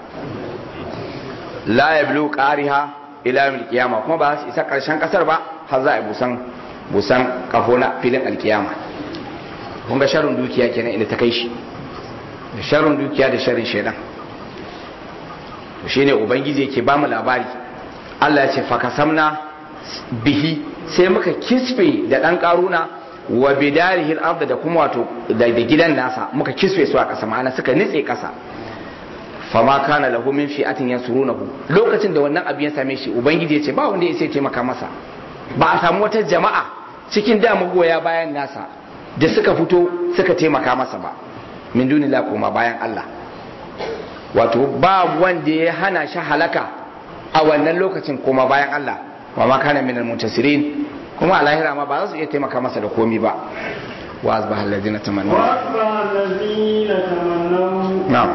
la ya bilu ƙariha ila yawmil qiyama kuma ba su isa ƙarshen ƙasar ba har za a yi busan busan kafo na filin alkiyama kun ga sharrin dukiya kenan inda ta kai shi da sharrin dukiya da sharrin shaidan to shine ubangiji yake ba mu labari Allah ya ce fakasamna bihi sai muka kisfe da dan karuna wa bidarihil ard da kuma wato da gidan nasa muka kisfe su a ƙasa ma'ana suka nitse ƙasa fama kana lahu min fi'atin yansurunahu lokacin da wannan abin ya same shi ubangiji ya ce ba wanda ya sai taimaka masa ba a samu wata jama'a cikin da magoya bayan nasa da suka fito suka taimaka masa ba min dunila koma bayan Allah wato ba wanda ya hana shi halaka a wannan lokacin koma bayan Allah wa ma kana minal muntasirin kuma a lahira ma ba za su iya taimaka masa da komi ba wa asbaha alladhina tamannaw wa asbaha alladhina tamannaw na'am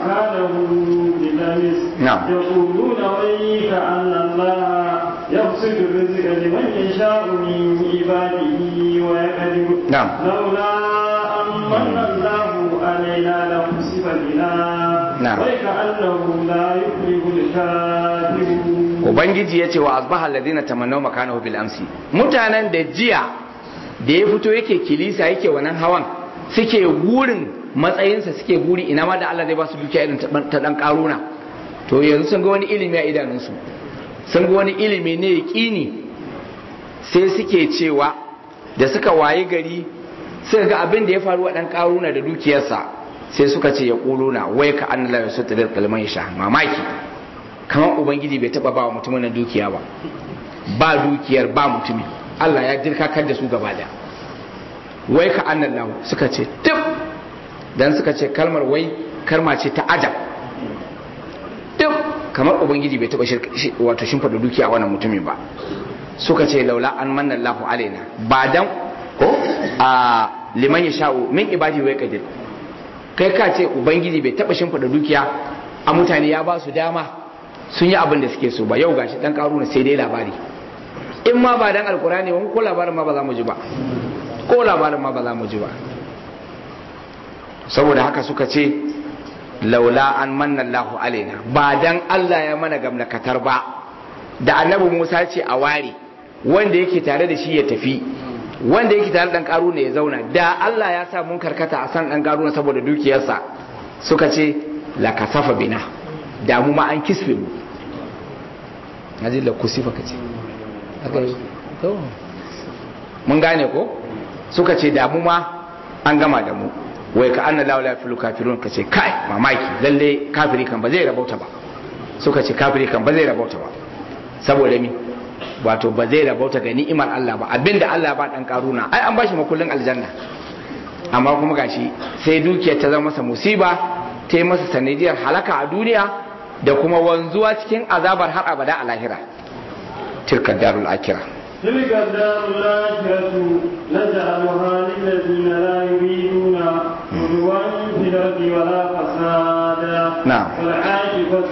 بلمس نعم. يقولون ويك أن الله يبسط الرزق لمن يشاء من عباده ويقدر نعم. لولا أن من الله علينا لخسف بنا نعم. وكأنه لا يفلح الكافرون ubangiji ya ce wa asbaha alladhina tamannaw makanahu bil amsi mutanen da jiya da ya fito yake kilisa yake wannan hawan suke gurin matsayinsa suke guri ina ma da Allah zai ba su dukiya irin ta dan karuna to yanzu sun ga wani ilimi a idanunsu sun ga wani ilimi ne yaqini sai suke cewa da suka waye gari suka ga abin da ya faru wa dan karuna da dukiyarsa sai suka ce ya kuluna wai ka annala yasutul kalman sha mamaki kamar ubangiji bai taba ba wa mutumin nan dukiya ba ba dukiyar ba mutumin Allah ya dirkakar da su gaba da wai ka annan lahu suka ce tif dan suka ce kalmar wai kalma ce ta ajab tif kamar ubangiji bai taba wato shimfida dukiya a wannan mutumin ba suka ce laula an manna Allahu alaina ba dan ko a liman ya sha'u min ibadi wai kadir kai ka ce ubangiji bai taba shimfida dukiya a mutane ya ba su dama sun yi abin da suke so ba yau gashi dan karuna sai dai labari in ma ba dan alkurani ba ko labarin ma ba za mu ji ba ko labarin ma ba za mu ji ba saboda haka suka ce laula an manna Allahu alaina ba dan Allah ya mana gamnakatar ba da annabi Musa ce a ware wanda yake tare da shi ya tafi wanda yake tare dan karuna ya zauna da Allah ya sa mun karkata a san dan karuna saboda dukiyarsa suka ce la kasafa bina da mu ma an kisfe mu naji la kusifa kace aka yi to mun gane ko suka ce da mu ma an gama da mu wai ka anna la fil kafirun kace kai mamaki lalle kafiri kan ba zai rabauta ba suka ce kafiri kan ba zai rabauta ba saboda mi wato ba zai rabauta ga ni'imar Allah ba abinda Allah ba dan karuna ai an bashi makullin aljanna amma kuma gashi sai dukiyar ta zama masa musiba ta yi masa sanadiyar halaka a duniya da kuma wanzuwa cikin azabar har abada a lahira tilka darul akira تلك الدار الآخرة نجعلها للذين لا يريدون علوا في الأرض ولا فسادا نعم. والعاقبة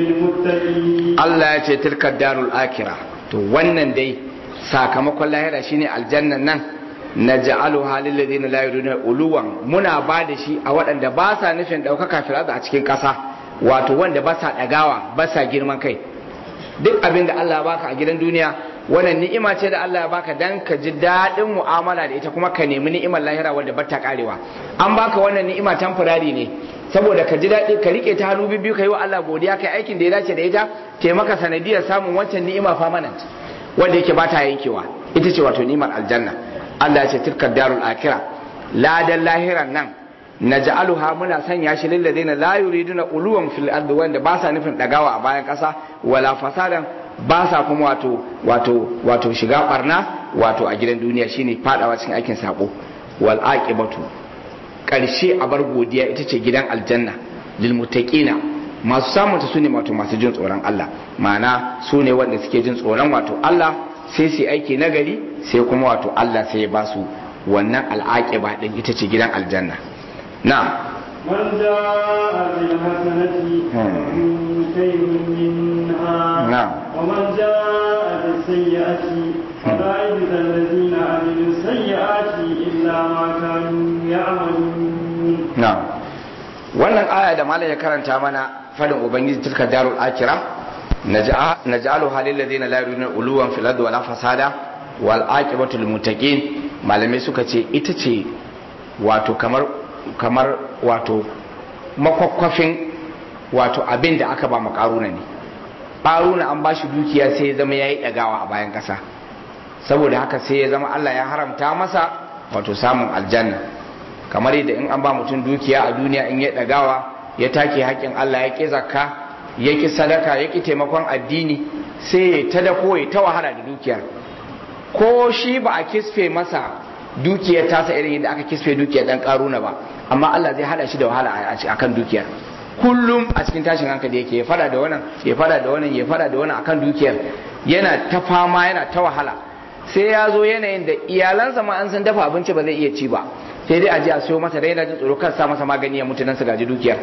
للمتقين Allah ya ce tilka darul akira to wannan dai sakamakon lahira shine aljannan nan na ja'alu halil ladina la yuriduna uluwan muna ba da shi a waɗanda ba sa nufin ɗaukaka fil a cikin ƙasa wato wanda ba sa ɗagawa ba sa girman kai duk abin da Allah ya baka a gidan duniya wannan ni'ima ce da Allah ya baka dan ka ji daɗin mu'amala da ita kuma ka nemi ni'imar lahira wanda ba ta karewa an baka wannan ni'ima temporary ne saboda ka ji daɗi ka rike ta hannu biyu ka yi wa Allah godiya kai aikin da ya dace da ita taimaka sanadiyar samun wancan ni'ima permanent wanda yake ba ta yankewa ita ce wato ni'imar aljanna Allah ya ce tilka darul akira ladan lahiran nan naj'aluha muna sanya shi lil ladina la yuriduna uluwan fil ardi wanda ba sa nufin dagawa a bayan kasa wala fasadan ba sa kuma wato wato wato shiga barna wato a gidan duniya shine fadawa cikin aikin sako wal aqibatu karshe a bar godiya ita ce gidan aljanna lil muttaqina masu samun ta sune wato masu jin tsoron Allah ma'ana su ne wanda suke jin tsoron wato Allah sai su aiki nagari sai kuma wato Allah sai ya ba su wannan al'aqiba din ita ce gidan aljanna na'am من جاء بالحسنة فله خير منها نعم. ومن جاء بالسيئة فلا يجزى الذين عملوا السيئات إلا ما كانوا يعملون na'am wannan aya da malam ya karanta mana fadin ubangiji tilka darul akira naj'alu halil ladina la yuriduna uluwan fil ardi wala fasada wal aqibatu lil muttaqin malamai suka ce ita ce wato kamar kamar wato makwakwafin wato abin da aka ba mu karuna ne karuna an bashi dukiya sai ya zama yayi dagawa a bayan kasa saboda haka sai ya zama Allah ya haramta masa wato samun aljanna kamar yadda in an ba mutum dukiya a duniya in ya dagawa ya take haƙƙin Allah ya ƙi zakka ya ƙi sadaka ya ƙi taimakon addini sai ya ta dako ya ta wahala da dukiyar ko shi ba a kisfe masa dukiyar tasa irin yadda aka kisfe dukiyar dan karuna ba amma Allah zai hada shi da wahala a kan dukiyar kullum a cikin tashin hankali yake ya fada da wannan ya fada da wannan ya fada da wannan akan dukiyar yana ta fama yana ta wahala sai ya zo yanayin da iyalansa ma an san dafa abinci ba zai iya ci ba sai dai a je a siyo masa da yana jin tsoro kan sa masa magani ya mutu nan su gaji dukiyar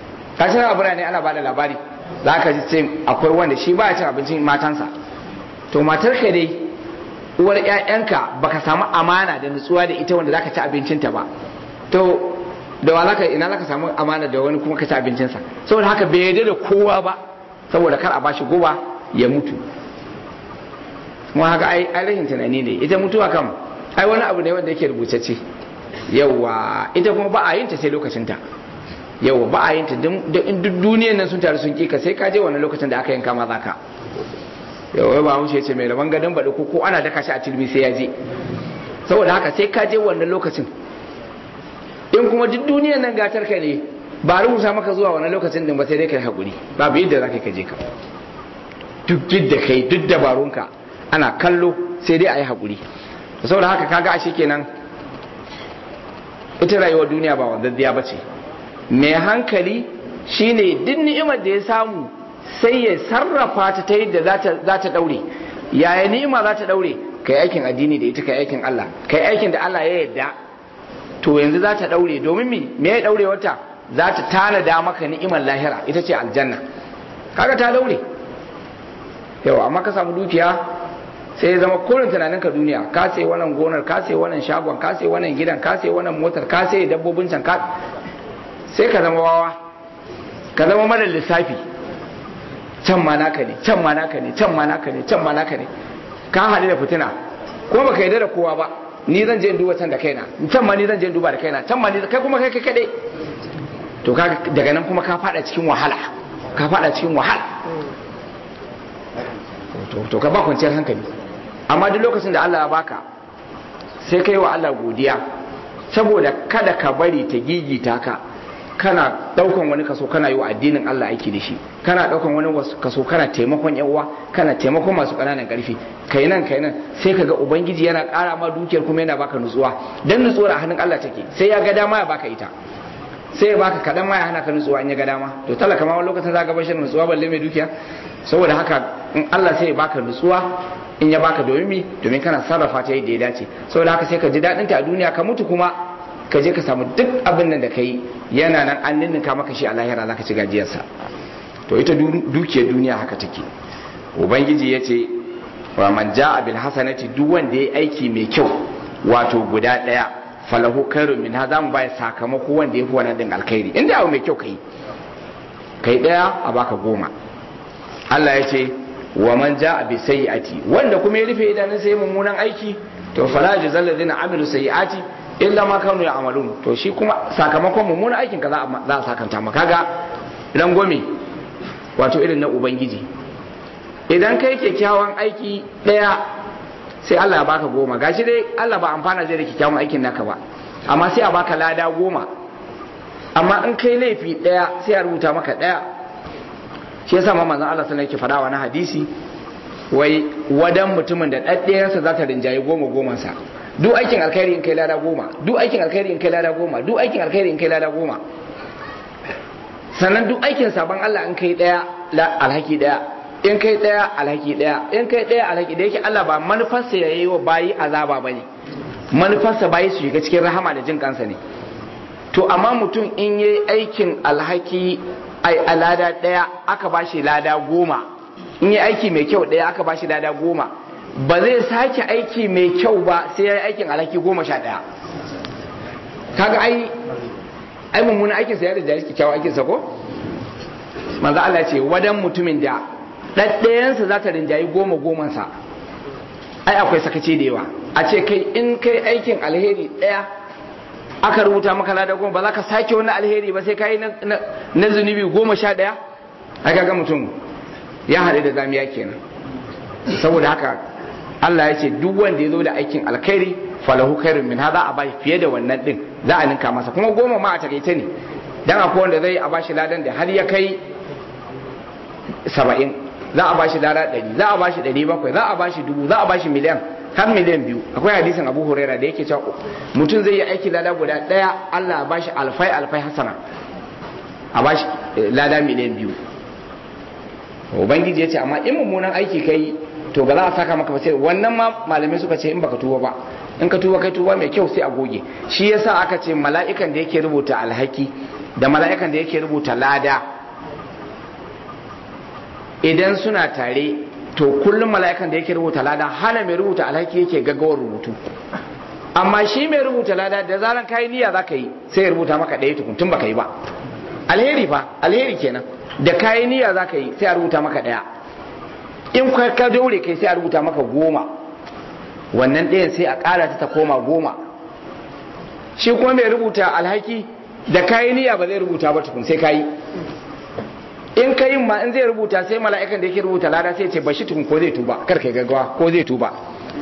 kashin abu ne ana bada labari za ka ji ce akwai wanda shi ba ya cin abincin matansa to matar ka dai uwar ƴaƴanka baka samu amana da nutsuwa da ita wanda zaka ci abincinta ba to da wa zaka ina zaka samu amana da wani kuma ka ci abincinsa saboda haka bai yarda da kowa ba saboda kar a bashi goba ya mutu kuma haka ai ai rashin tunani ne ita mutuwa kam ai wani abu ne wanda yake rubutacce yawa ita kuma ba a yin ta sai lokacin ta yawa ba a yin ta duk duniyar nan sun taru sun kika sai ka je wannan lokacin da aka yanka ma zaka yawa ba haushe ce mai rabon gadon baɗi ko ko ana daka shi a tilmi sai ya je saboda haka sai ka je wannan lokacin in kuma duk duniyar nan gatar ka ne ba rubuta maka zuwa wannan lokacin din ba sai dai kai hakuri babu yadda zaka ka je ka duk yadda kai duk dabarunka ana kallo sai dai a yi hakuri saboda haka kaga ashe kenan ita rayuwar duniya ba wadaddiya ba ce mai hankali shine duk ni'imar da ya samu sai ya sarrafa ta ta yadda za ta daure yaya ni'ima za ta daure kai aikin addini da ita kai aikin Allah kai aikin da Allah ya yarda to yanzu za ta daure domin me me ya daure wata za ta tanada maka ni'imar lahira ita ce aljanna kaga ta daure yau amma ka samu dukiya sai ya zama kurin tunanin ka duniya ka sai wannan gonar ka sai wannan shagon ka sai wannan gidan ka sai wannan motar ka sai dabbobin can ka sai ka zama wawa ka zama mara lissafi can ma naka ne can ma naka ne can ma naka ne can ma naka ne ka haɗu da fitina ko baka yarda da kowa ba ni zan je in duba can da kaina can ma ni zan je in duba da kaina can ma ni kai kuma kai kai kadai to ka daga nan kuma ka fada cikin wahala ka fada cikin wahala to ka ba kwanciyar hankali amma duk lokacin da Allah ya baka sai kai wa Allah godiya saboda kada ka bari ta gigita ka kana daukan wani kaso kana yi wa addinin Allah aiki da shi kana daukan wani kaso kana taimakon yan uwa kana taimakon masu kananan karfi kai nan kai nan sai kaga ubangiji yana ƙara ma dukiyar kuma yana baka nutsuwa dan nutsuwar a hannun Allah take sai ya ga dama ya baka ita sai ya baka kadan ma ya hana ka nutsuwa in ya ga dama to talaka ma wani lokacin za ka bashi nutsuwa balle mai dukiya saboda haka in Allah sai ya baka nutsuwa in ya baka domin mi domin kana sarrafa ta yadda ya dace saboda haka sai ka ji daɗin ta a duniya ka mutu kuma ka je ka samu duk abin nan da ka yi yana nan an ninninka maka shi a lahira za ka ci gajiyarsa to ita dukiyar duniya haka take ubangiji ya ce wa man ja'a bil hasanati duk wanda ya aiki mai kyau wato guda ɗaya falahu khairun min ha zamu bai sakamako wanda ya fi wannan din alkhairi inda abu mai kyau kai kai ɗaya a baka goma Allah ya ce wa man ja'a bi sayyi'ati wanda kuma ya rufe idanun sai mummunan aiki to fala jazal ladina amilu sayyi'ati illa ma kanu ya'malun to shi kuma sakamakon mummunan aikin ka za a sakanta maka kaga rangwame wato irin na ubangiji idan kai kyakkyawan aiki daya sai Allah ya baka goma gashi dai Allah ba amfana zai da kyakkyawan aikin naka ba amma sai a baka lada goma amma in kai laifi daya sai a rubuta maka daya shi yasa ma manzon Allah sallallahu alaihi wasallam yake na hadisi wai wadan mutumin da ɗaɗɗayarsa za ta rinjaye goma goman sa duk aikin alkhairi in kai lada goma duk aikin alkhairi in kai lada goma duk aikin alkhairi in kai lada goma sannan duk aikin sabon Allah in kai daya alhaki daya in kai daya alhaki daya in kai daya alhaki da yake Allah ba manufarsa ya yi wa bayi azaba bane manufarsa bayi su shiga cikin rahama da jin kansa ne to amma mutum in yi aikin alhaki ai a lada ɗaya aka ba shi lada goma in yi aiki mai kyau ɗaya aka ba shi lada goma ba zai sake aiki mai kyau ba sai ya yi aikin alhaki goma sha ɗaya kaga ai ai mummunan aikin sa ya da jari kyakkyawan aikin sa ko manzo Allah ce wadan mutumin da ɗaɗɗayansa za ta rinjayi goma goman sa ai akwai sakaci da yawa a ce kai in kai aikin alheri ɗaya aka rubuta maka lada goma ba za ka sake wani alheri ba sai ka yi na zunubi goma sha ɗaya aka ga mutum ya haɗu da zamiya kenan saboda haka Allah ya ce duk wanda ya zo da aikin alkhairi falahu khairun min hada a bashi fiye da wannan din za a ninka masa kuma goma ma a takaice ne dan akwai wanda zai a bashi ladan da har ya kai saba'in za a bashi lada ɗari za a bashi ɗari bakwai za a bashi dubu za a bashi miliyan har miliyan biyu akwai hadisin abu huraira da yake cewa mutum zai yi aiki lada guda daya allah ba shi alfai alfai hasana a ba shi lada miliyan biyu ubangiji ya ce amma in mummunan aiki kai to ba za a saka maka ba sai wannan ma malamai suka ce in baka tuba ba in ka tuba kai tuba mai kyau sai a goge shi yasa aka ce mala'ikan da yake rubuta alhaki da mala'ikan da yake rubuta lada idan suna tare to kullum mala'ikan da yake rubuta lada hana mai rubuta alhaki yake gaggawar rubutu amma shi mai rubuta lada da zaran kayi niyya za ka yi sai ya rubuta maka ɗaya tukun tun baka yi ba alheri fa alheri kenan da kayi niyya za ka yi sai a rubuta maka ɗaya in ka daure kai sai a rubuta maka goma wannan ɗayan sai a ƙara ta ta koma goma shi kuma mai rubuta alhaki da kayi niyya ba zai rubuta ba tukun sai kayi in ka yin ma in zai rubuta sai mala'ikan da yake rubuta lada sai ce bashi tukun ko zai tuba kar kai gaggawa ko zai tuba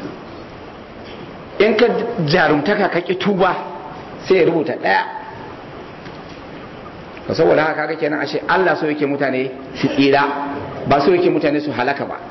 in ka jarumtaka ka ki tuba sai ya rubuta ɗaya ba saboda haka kaga kenan ashe Allah so yake mutane su tsira ba so yake mutane su halaka ba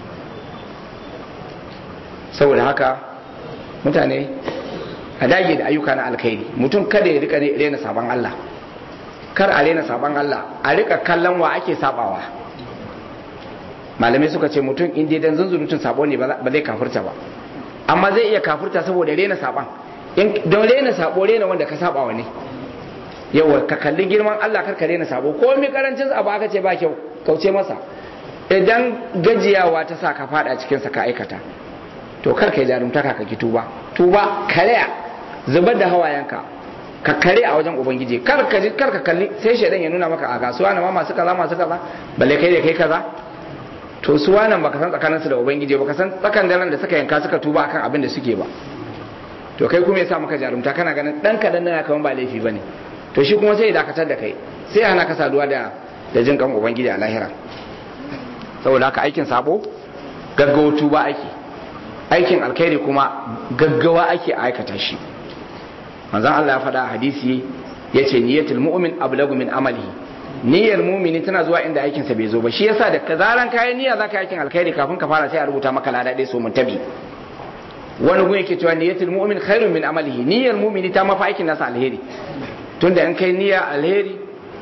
saboda haka mutane a dage da ayyuka na alkhairi mutum kada ya rika rena sabon Allah kar a rena sabon Allah a rika kallon wa ake sabawa malamai suka ce mutum in dai dan zunzurutun sabo ne ba zai kafurta ba amma zai iya kafurta saboda rena saban don rena sabo rena wanda ka sabawa ne yawa ka kalli girman Allah kar ka rena sabo ko mi karancin abu aka ce ba kyau kauce masa idan gajiyawa ta sa ka fada cikin sa ka aikata to kar ka yi jarumtaka ka ki tuba tuba kariya zubar da hawayenka ka kare a wajen ubangiji kar ka kar ka kalli sai shaidan ya nuna maka a kasuwa na ma masu kaza masu kaza balle kai da kai kaza to su wannan baka san tsakaninsu da ubangiji baka san tsakan daren da suka yanka suka tuba akan abin da suke ba to kai kuma yasa maka jarumta kana ganin dan kadan nan kaman ba laifi bane to shi kuma sai ya dakatar da kai sai hana ka saduwa da da jin kan ubangiji a lahira saboda haka aikin sabo gaggawa tuba ake aikin alkhairi kuma gaggawa ake aikata shi manzon Allah ya faɗa hadisi yace niyyatul mu'min ablagu min amalihi niyyar mumini tana zuwa inda aikin sa bai zo ba shi yasa da kazaran kayan niyya zaka aikin alkhairi kafin ka fara sai a rubuta maka lada dai so mun tabi wani gun yake cewa niyyatul mu'min khairun min amalihi niyyar mumini ta mafa aikin nasa alheri tunda in kai niyya alheri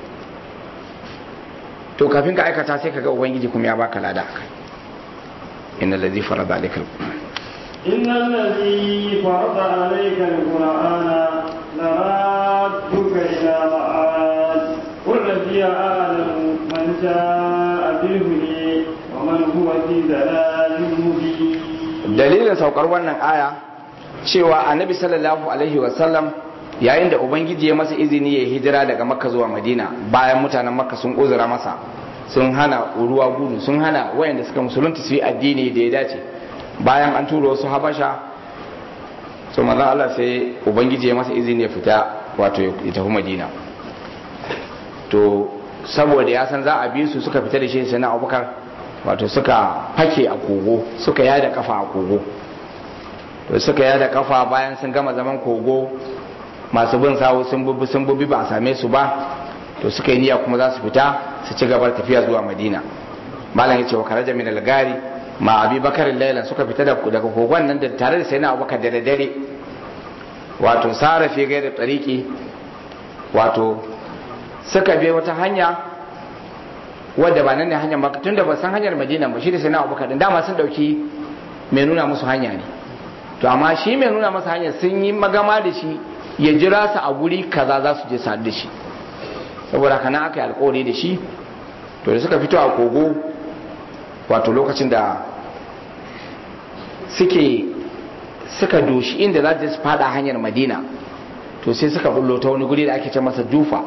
to kafin ka aikata sai kaga ubangiji kuma ya baka lada akai innal ladhi farada alayka alquran إن الذي فرض عليك القرآن لرادك إلى معاد قل ربي أعلم من جاء بالهدى ومن هو في ضلال مبين dalilin saukar wannan aya cewa annabi sallallahu alaihi wasallam yayin da ubangiji ya masa izini ya hijira daga makka zuwa madina bayan mutanen makka sun uzura masa sun hana ruwa gudu sun hana wayanda suka musulunta su yi addini da ya dace bayan an tura wasu habasha so manzon Allah sai ubangiji ya masa izini ya fita wato ya tafi madina to saboda ya san za a bi su suka fita da shi sai na abubakar wato suka fake a kogo suka yada kafa a kogo to suka yada kafa bayan sun gama zaman kogo masu bin sawo sun bubi sun bubi ba a same su ba to suka yi niyya kuma za su fita su ci gaba tafiya zuwa madina malam ya ce wa karaja min al-gari ma abi bakarin lailan suka fita daga kogon nan da tare da sai na abubakar da dare wato sarafe gai da tsariki wato suka bi wata hanya wadda ba nan ne hanyar maka tun da ba san hanyar madina ba shi da sai na abubakar din dama sun dauki mai nuna musu hanya ne to amma shi mai nuna masa hanya sun yi magama da shi ya jira su a guri kaza za su je sadu da shi saboda haka nan aka yi alkawari da shi to da suka fito a kogo wato lokacin da suke suka doshi inda za su fada hanyar madina to sai suka bullo ta wani guri da ake ce masa jufa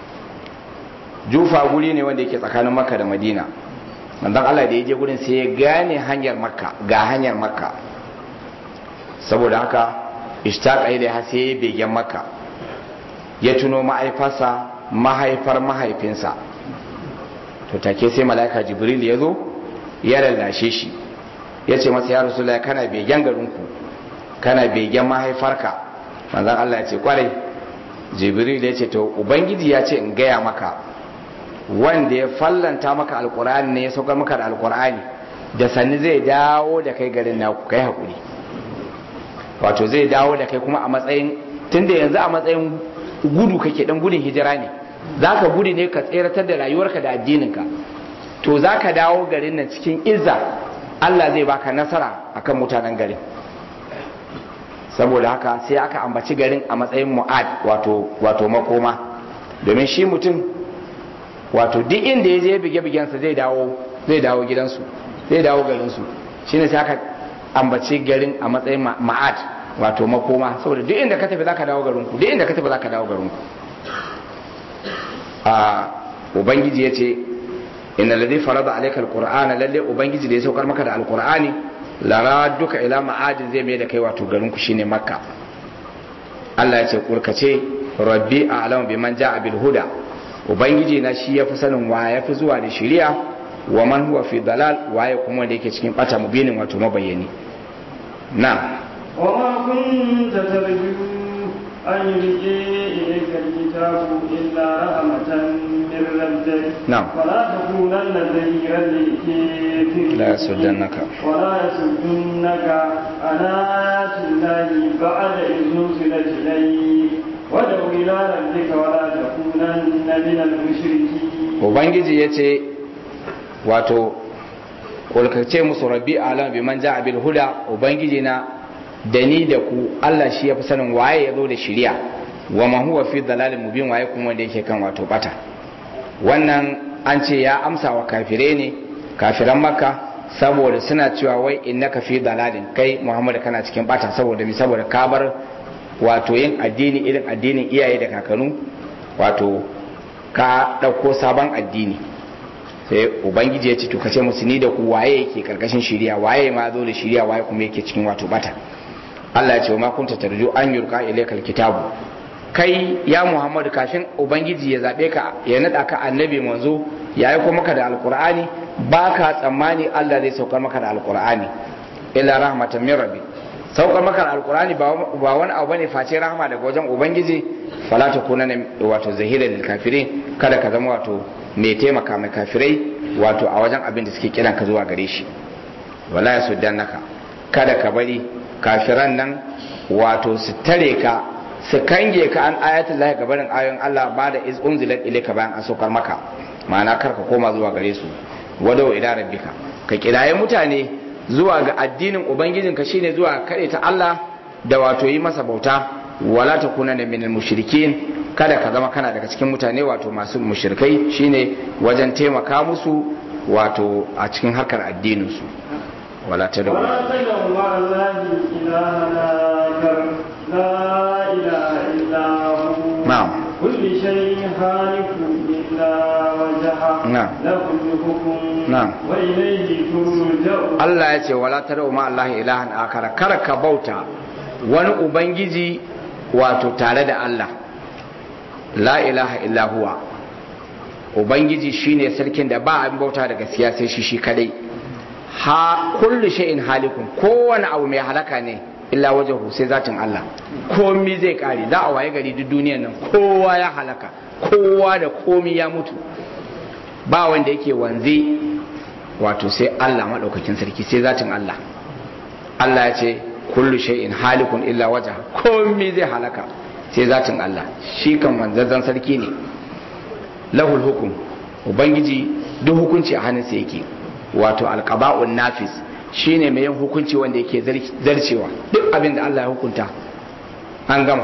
jufa guri ne wanda yake tsakanin makka da madina manzon Allah da ya je gurin sai ya gane hanyar makka ga hanyar makka saboda haka ishtaqa ilaiha sai ya begen makka ya tuno ma'aifarsa mahaifar mahaifinsa to take sai mala'ika jibril ya zo ya lallashe shi ya ce masa ya rasu kana begen garinku kana begen mahaifarka manzan Allah ya ce kwarai jibril ya ce to ubangiji ya ce in gaya maka wanda ya fallanta maka alkur'ani ne ya saukar maka da alkur'ani da sanni zai dawo da kai garin naku kai hakuri wato zai dawo da kai kuma a matsayin tunda yanzu a matsayin gudu kake dan gudun hijira ne za ka gudu ne ka tseratar da rayuwarka da addininka to za ka dawo garin nan cikin izza Allah zai baka nasara akan mutanen garin saboda haka sai aka ambaci garin a matsayin mu'ad wato wato makoma domin shi mutum wato duk inda ya je bige bigensa zai dawo zai dawo gidansu zai dawo garin su shine sai aka ambaci garin a matsayin ma'ad wato makoma saboda duk inda ka tafi zaka dawo garin ku duk inda ka tafi zaka dawo garin ku a ubangiji yace inna ladhi farada alayka alqur'ana lalle ubangiji da ya saukar maka da alqur'ani lara duka ila ma'adin zai mai da kai wato garin ku shine makka Allah ya ce kurkace rabbi a'lamu biman ja'a bil huda ubangiji na shi yafi sanin wa yafi zuwa da shari'a wa man huwa fi dalal waye kuma wanda yake cikin bata mubinin wato mabayyani na وما كنت ترجو أن يلقي إليك الكتاب إلا رحمة من ربك نعم. فلا تكونن ظهيرا للكافرين لا يصدنك. ولا يصدنك عن آيات الله بعد إذ نزلت إليك وادع إلى ربك ولا تكونن من المشركين ubangiji ya ce wato kulkace musu rabbi alam bi man ja'a bil huda ubangiji na da ni da ku Allah shi ya fi sanin waye ya zo da shiriya wa man huwa fi dalalin mubin waye kuma wanda yake kan wato bata wannan an ce ya amsa wa kafire ne kafiran makka saboda suna cewa wai innaka fi dalalin kai muhammad kana cikin bata saboda mi saboda ka bar wato yin addini irin addinin iyaye da kakanu wato ka ɗauko sabon addini sai ubangiji ya ce to kace musu ni da ku waye yake karkashin shiriya waye ma zo da shiriya waye kuma yake cikin wato bata Allah ya ce ma kunta tarju an yurka ilaykal kitabu kai ya Muhammad kafin ubangiji ya zabe ka ya nada ka annabi manzo ya yi maka da alqur'ani baka tsammani Allah zai saukar maka da alqur'ani illa rahmatan min rabbi saukar maka da alqur'ani ba wani abu bane face rahama daga wajen ubangiji fala takuna wato zahira lil kafirin kada ka zama wato mai taimaka mai kafirai wato a wajen abin da suke kiran ka zuwa gare shi wala ya naka kada ka bari kafiran nan wato su tare ka su kange ka an ayatul lahi gabarin ayoyin Allah ba da iz unzilat ilayka bayan an saukar maka ma'ana kar ka koma zuwa gare su wadawa ila rabbika ka kiraye mutane zuwa ga addinin ubangijinka shine zuwa kare ta Allah da wato yi masa bauta wala takuna minal mushrikin kada ka zama kana daga cikin mutane wato masu mushrikai shine wajen taimaka musu wato a cikin harkar addininsu wala ta da ولا تدعوا مع الله إلها آخر لا إله إلا هو نعم. كل شيء خالق إلا وجهه نعم. له الحكم نعم. وإليه ترجعون Allah ya ce wala ta ma Allah ilahan akara kar ka bauta wani ubangiji wato tare da Allah la ilaha illa huwa ubangiji shine sarkin da ba abin bauta da gaskiya sai shi shi kadai ha kullu shay'in halikun kowane abu mai halaka ne illa wajahu sai zatin Allah komi zai kare za a waye gari duk duniyar nan kowa ya halaka kowa da komi ya mutu ba wanda yake wanze wato sai Allah maɗaukakin sarki sai zatin Allah Allah ya ce kullu shay'in halikun illa waja komai zai halaka sai zatin Allah shi kan wanzazzan sarki ne lahul hukum ubangiji duk hukunci a hannunsa yake wato alqaba'un nafis shine mai yin hukunci wanda yake zarcewa duk abin da Allah ya hukunta an gama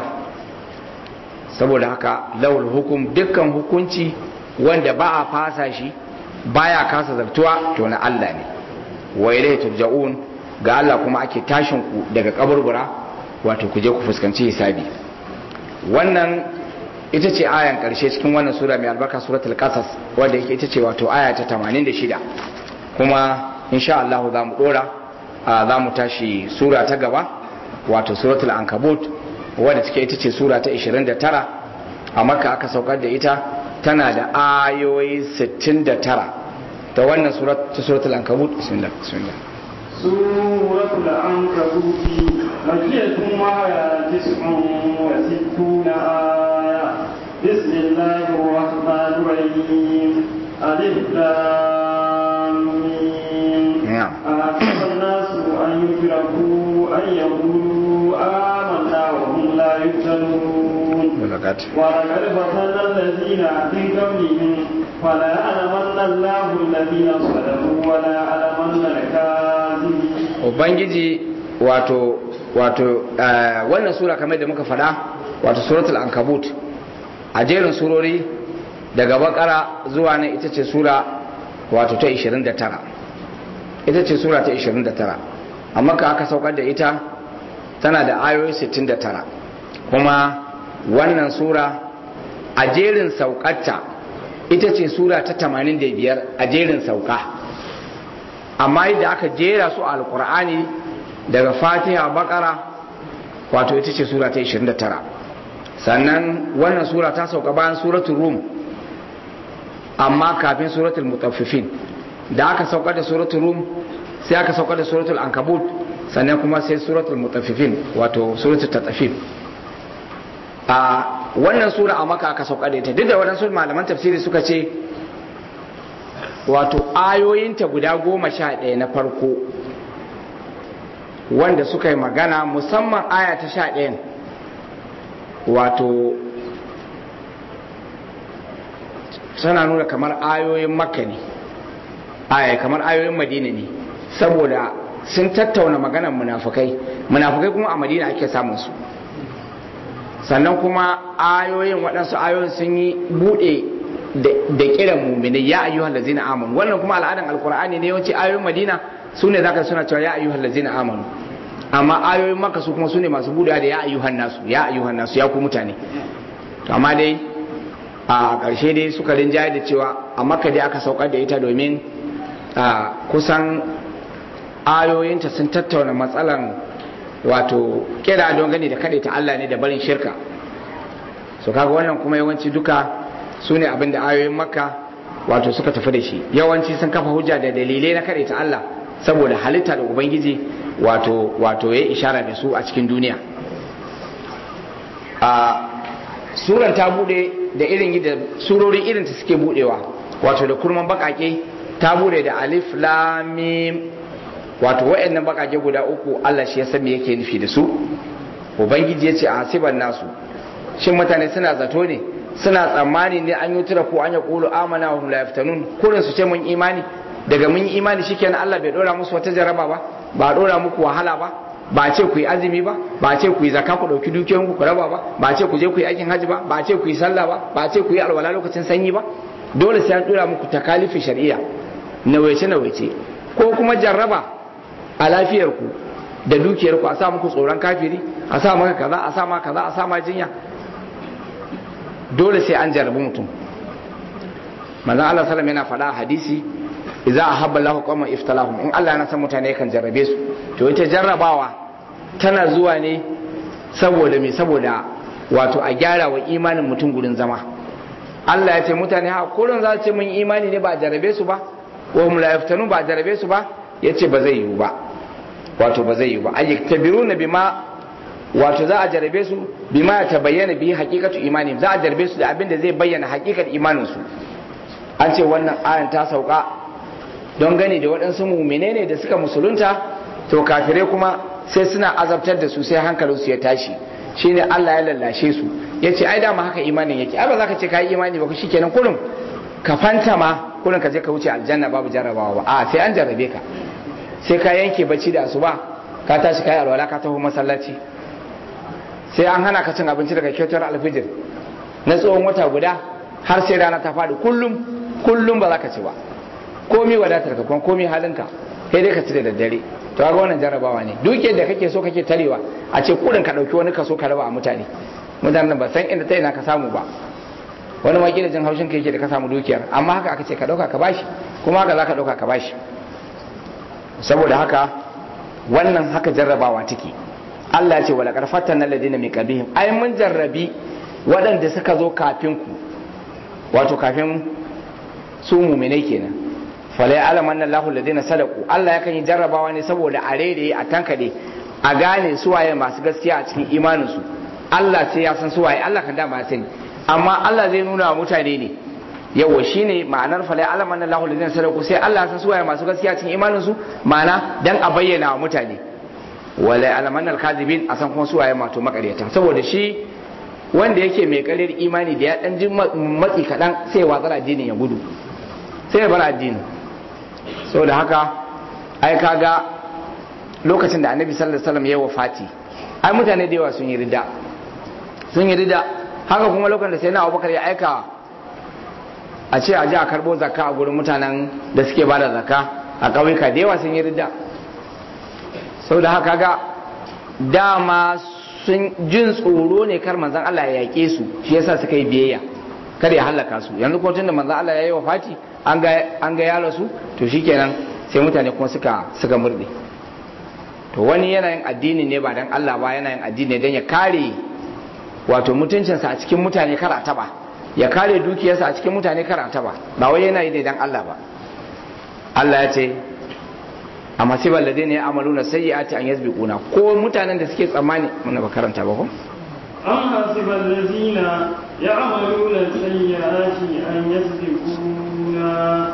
saboda haka lahul hukum dukkan hukunci wanda ba a fasa shi baya kasa zartuwa to na Allah ne wa ilaihi turja'un ga Allah kuma ake tashin ku daga kaburbura wato ku je ku fuskanci hisabi wannan ita ce ayan karshe cikin wannan sura mai albarka suratul qasas wanda yake ita ce wato aya ta 86 kuma insha Allah za mu dora za mu tashi sura ta gaba wato suratul ankabut wadda take ita ce sura ta 29 a makka aka saukar da ita tana da ayoyi 69 ta wannan ta suratul ankabut bismillah bismillah سورة العنكبوت مكية وهي تسع وستون آية بسم الله الرحمن الرحيم ألف لام ميم نعم. أحسب الناس أن يتركوا أن يقولوا آمنا وهم لا يفتنون ولقد ولقد فتنا الذين من قبلهم فليعلمن الله الذين صدقوا وليعلمن الكاذبين ubangiji wato wato eh, wannan sura kamar da muka faɗa wato suratul ankabut a jerin surori daga bakara zuwa nan ita ce sura wato ta 29 ita ce sura ta 29 amma ka aka saukar da ita tana da ayoyi 69 kuma wannan sura a jerin saukarta ita ce sura ta 85 a jerin sauka amma yadda aka jera su a alkur'ani daga fatiha bakara wato ita ce sura ta 29 sannan wannan sura ta sauka bayan suratul rum amma kafin suratul mutaffifin da aka saukar da suratul rum sai aka saukar da suratul ankabut sannan kuma sai suratul mutaffifin wato suratul tatafif a wannan sura a maka aka saukar da ita duk da waɗansu malaman tafsiri suka ce wato ayoyinta guda goma sha ɗaya na farko wanda suka yi magana musamman aya ta sha ɗayan wato suna nuna kamar ayoyin makka ne aya kamar ayoyin madina ne saboda sun tattauna maganar munafukai munafukai kuma a madina ake samun su sannan kuma ayoyin waɗansu ayoyin sun yi buɗe da kiran muminai ya ayyuhal ladzina amanu wannan kuma al'adan alqur'ani ne yawanci ayoyin madina su ne zaka suna cewa ya ayyuhal ladzina amanu amma ayoyin makka su kuma su ne masu buɗewa da ya ayyuhan nasu ya ayyuhan nasu ya ku mutane amma dai a ƙarshe dai suka rinjaye da cewa a makka dai aka saukar da ita domin kusan ayoyinta sun tattauna matsalan wato kira don gani da ta Allah ne da barin shirka so kaga wannan kuma yawanci duka su ne abin da ayoyin makka wato suka tafi da shi yawanci sun kafa hujja da dalilai na ta Allah saboda halitta da ubangiji wato wato ya ishara da su a cikin duniya a suran ta bude da irin da surori irin ta suke budewa wato da kurman bakake ta bude da alif lam mim wato wayannan bakake guda uku Allah shi ya san me yake nufi da su ubangiji yace a hasiban nasu shin mutane suna zato ne suna tsammani ne an yi tura ko an ya kulu amana wa hum la yaftanun kurin su ce mun imani daga mun yi imani shikenan Allah bai dora musu wata jaraba ba ba dora muku wahala ba ba ce ku yi azumi ba ba ce ku yi zakka ku dauki dukiyoyinku ku raba ba ba ce ku je ku yi aikin haji ba ba ce ku yi sallah ba ba ce ku yi alwala lokacin sanyi ba dole sai an dora muku takalifi shari'a nawaice nawaice ko kuma jarraba a lafiyar ku da dukiyar ku a sa muku tsoron kafiri a sa maka kaza a sa maka kaza a sa ma jinya dole sai an jarrabi mutum manzon Allah sallallahu yana faɗa a hadisi idza ahabba Allahu qauman iftalahum in Allah yana san mutane kan jarrabe su to ita jarrabawa tana zuwa ne saboda me saboda wato a gyara wa imanin mutum gurin zama Allah ya ce mutane ha kullun za su ce mun imani ne ba a jarrabe su ba wa hum la yaftanu ba a jarrabe su ba yace ba zai yiwu ba wato ba zai yiwu ba ayyaktabiruna bima wato za a jarrabe su bima ta bayyana bi haqiqatu imani za a jarrabe su da abin da zai bayyana haqiqar imanin su an ce wannan ayan ta sauka don gani da waɗansu mumine ne da suka musulunta to kafirai kuma sai suna azabtar da su sai hankalinsu ya tashi shine Allah ya lallashe su ya ce ai dama haka imanin yake ai ba za ka ce ka yi imani ba shi kenan kullum ka fanta ma kullum ka je ka wuce aljanna babu jarrabawa ba a sai an jarrabe ka sai ka yanke bacci da asuba ka tashi ka yi alwala ka taho masallaci sai an hana ka cin abinci daga kyautar alfijir na tsawon wata guda har sai rana ta faɗi kullum kullum ba za ka ci ba komi wadatar ka kuma komi halinka sai dai ka ci da daddare to ga wannan jarrabawa ne dukiyar da kake so kake tarewa a ce kudin ka dauki wani kaso ka raba a mutane mutanen ba san inda ta ina ka samu ba wani ma jin haushin ka yake da ka samu dukiyar amma haka aka ce ka dauka ka bashi kuma haka za ka dauka ka bashi saboda haka wannan haka jarrabawa take Allah ce wala karfatan alladina min qablihim ai mun jarrabi waɗanda suka zo kafin ku wato kafin su mu'minai kenan falai alaman nan lahu ladina sadaku Allah yakan yi jarrabawa ne saboda a rere a tankade a gane suwaye masu gaskiya a cikin imaninsu Allah sai ya san suwaye Allah kan dama ya sani amma Allah zai nuna wa mutane ne yawa shine ma'anar falai alaman nan lahu ladina sadaku sai Allah ya san suwaye masu gaskiya a cikin imaninsu ma'ana dan a bayyana wa mutane walai alaman nan kazibin a san kuma suwaye mato makaryata saboda shi wanda yake mai karyar imani da ya dan ji matsi kaɗan sai ya watsar addinin ya gudu sai ya bar addini saboda haka ai kaga lokacin da annabi sallallahu alaihi wasallam ya wafati ai mutane da yawa sun yi rida sun yi rida haka kuma lokacin da sai na abubakar ya aika a ce a ji a karbo zakka a gurin mutanen da suke ba da zakka a ƙauyuka da yawa sun yi ridda sau da haka ga dama sun jin tsoro ne kar manzan Allah ya yaƙe su shi yasa suka yi biyayya kar ya halaka su yanzu ko tunda manzan Allah ya yi wa fati an ga ya rasu to shikenan sai mutane kuma suka suka murde to wani yanayin addini ne ba dan Allah ba yanayin addini dan ya kare wato mutuncinsa a cikin mutane kar a taba ya kare dukiyarsa a cikin mutane kar a taba ba wai yana yi ne dan Allah ba Allah ya ce a masibar da ne amaluna sayyi'ati an yasbiquna ko mutanen da suke tsammani muna ba karanta ba ko أم حسب الذين يعملون السيئات أن يسبقونا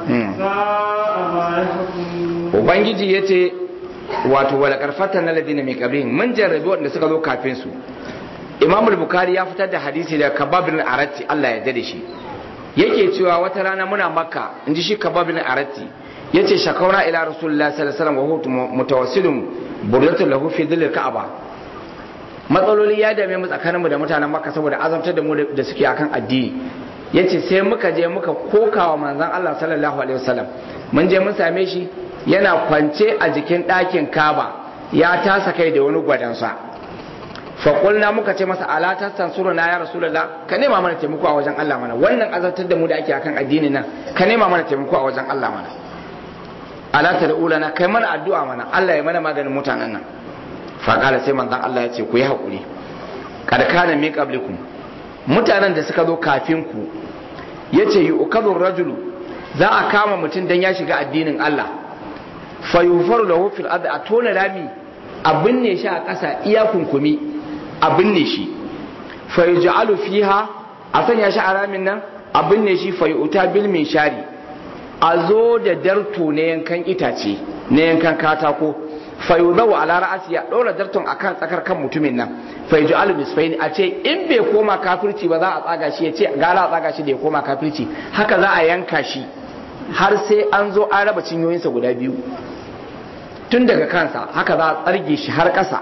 ساء ما يحكمون Ubangiji ya ce wato wala karfata na ladina mai kabrin mun jarrabi wanda suka zo kafin su Imam Bukhari ya fitar da hadisi da Kabab bin Aratti Allah ya dade shi yake cewa wata rana muna Makka inji shi Kabab bin Aratti yace shakauna ila Rasulullah sallallahu alaihi wasallam wa huwa mutawassilun burdatu lahu fi dhil Ka'aba matsaloli ya dame mu tsakaninmu da mutanen Makka saboda azabtar da mu da suke akan addini yace sai muka je muka kokawa manzon Allah sallallahu alaihi wasallam mun je mun same shi yana kwance a jikin ɗakin Kaba ya tasa kai da wani gwadansa faƙulna muka ce masa ala tastansuru na ya rasulullah ka nema mana taimako a wajen Allah mana wannan azabtar da mu da ake akan addini nan ka nema mana taimako a wajen Allah mana ala ta na kai mana addu'a mana Allah ya mana maganin mutanen nan faƙala sai manzon Allah ya ce ku yi haƙuri kad kana min qablikum mutanen da suka zo kafin ku yace yu'kadhu rajulu za a kama mutum dan ya shiga addinin Allah fa yufaru lahu fil ard a tona rami a binne shi a ƙasa iya kunkumi a binne shi fa yuj'alu fiha a sanya shi a ramin nan a binne shi fa yu'ta bil shari a zo da darto na yankan itace na yankan katako fa yuzawu ala ra'asi ya dora darton akan tsakar kan mutumin nan fa yuj'alu nisfaini a ce in bai koma kafirci ba za a tsaga shi ya ce gara a tsaga shi da ya koma kafirci haka za a yanka shi har sai an zo an raba cinyoyinsa guda biyu tun daga kansa haka za a tsarge shi har ƙasa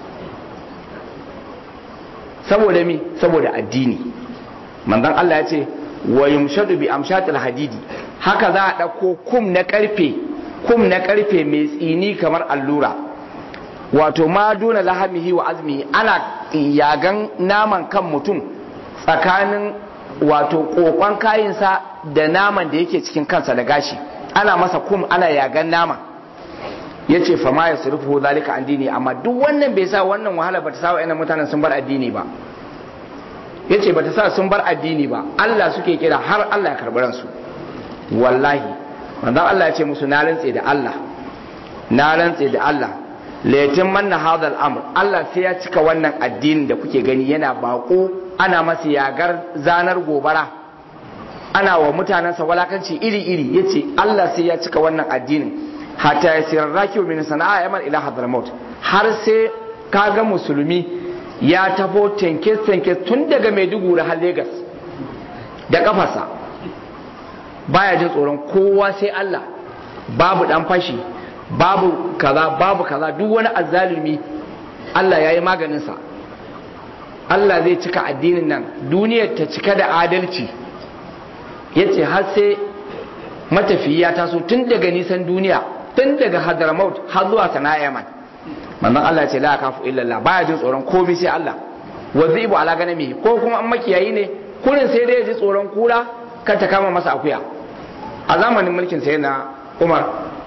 saboda mi saboda addini manzon Allah ya ce wa yumshadu bi amshatil hadidi haka za a ɗauko kum na ƙarfe kum na ƙarfe mai tsini kamar allura wato ma duna lahamihi wa azmi ana yagan naman kan mutum tsakanin wato kokon kayinsa da naman da yake cikin kansa da gashi ana masa kum ana yagan naman ya ce fama ya surufu zalika an dini amma duk wannan bai sa wannan wahala bata sa wa'annan mutanen sun bar addini ba ya ce bata sa sun bar addini ba Allah suke kira har Allah ya karɓi ransu wallahi manzon Allah ya ce musu na rantse da Allah na rantse da Allah laifin manna hadal amr Allah sai ya cika wannan addinin da kuke gani yana bako ana masa yagar zanar gobara ana wa mutanensa walakanci iri-iri ya ce Allah sai ya cika wannan addinin hatta ya sirar raki min sana'a yaman ila hadramaut har sai kaga musulmi ya tafo tenkes-tenkes tun daga maiduguri har Legas da kafarsa baya jin tsoron kowa sai Allah babu dan fashi babu kaza babu kaza duk wani azzalumi Allah ya yi maganinsa Allah zai cika addinin nan duniyar ta cika da adalci ya ce har sai matafiyi ya taso tun daga nisan duniya tun daga hadramaut har zuwa sana'a yaman manzon Allah ce la kafu illallah baya jin tsoron komai sai Allah wa zibu ala ganami ko kuma an makiyayi ne kurin sai dai ya ji tsoron kura kan ta kama masa akuya a zamanin mulkin sai na Umar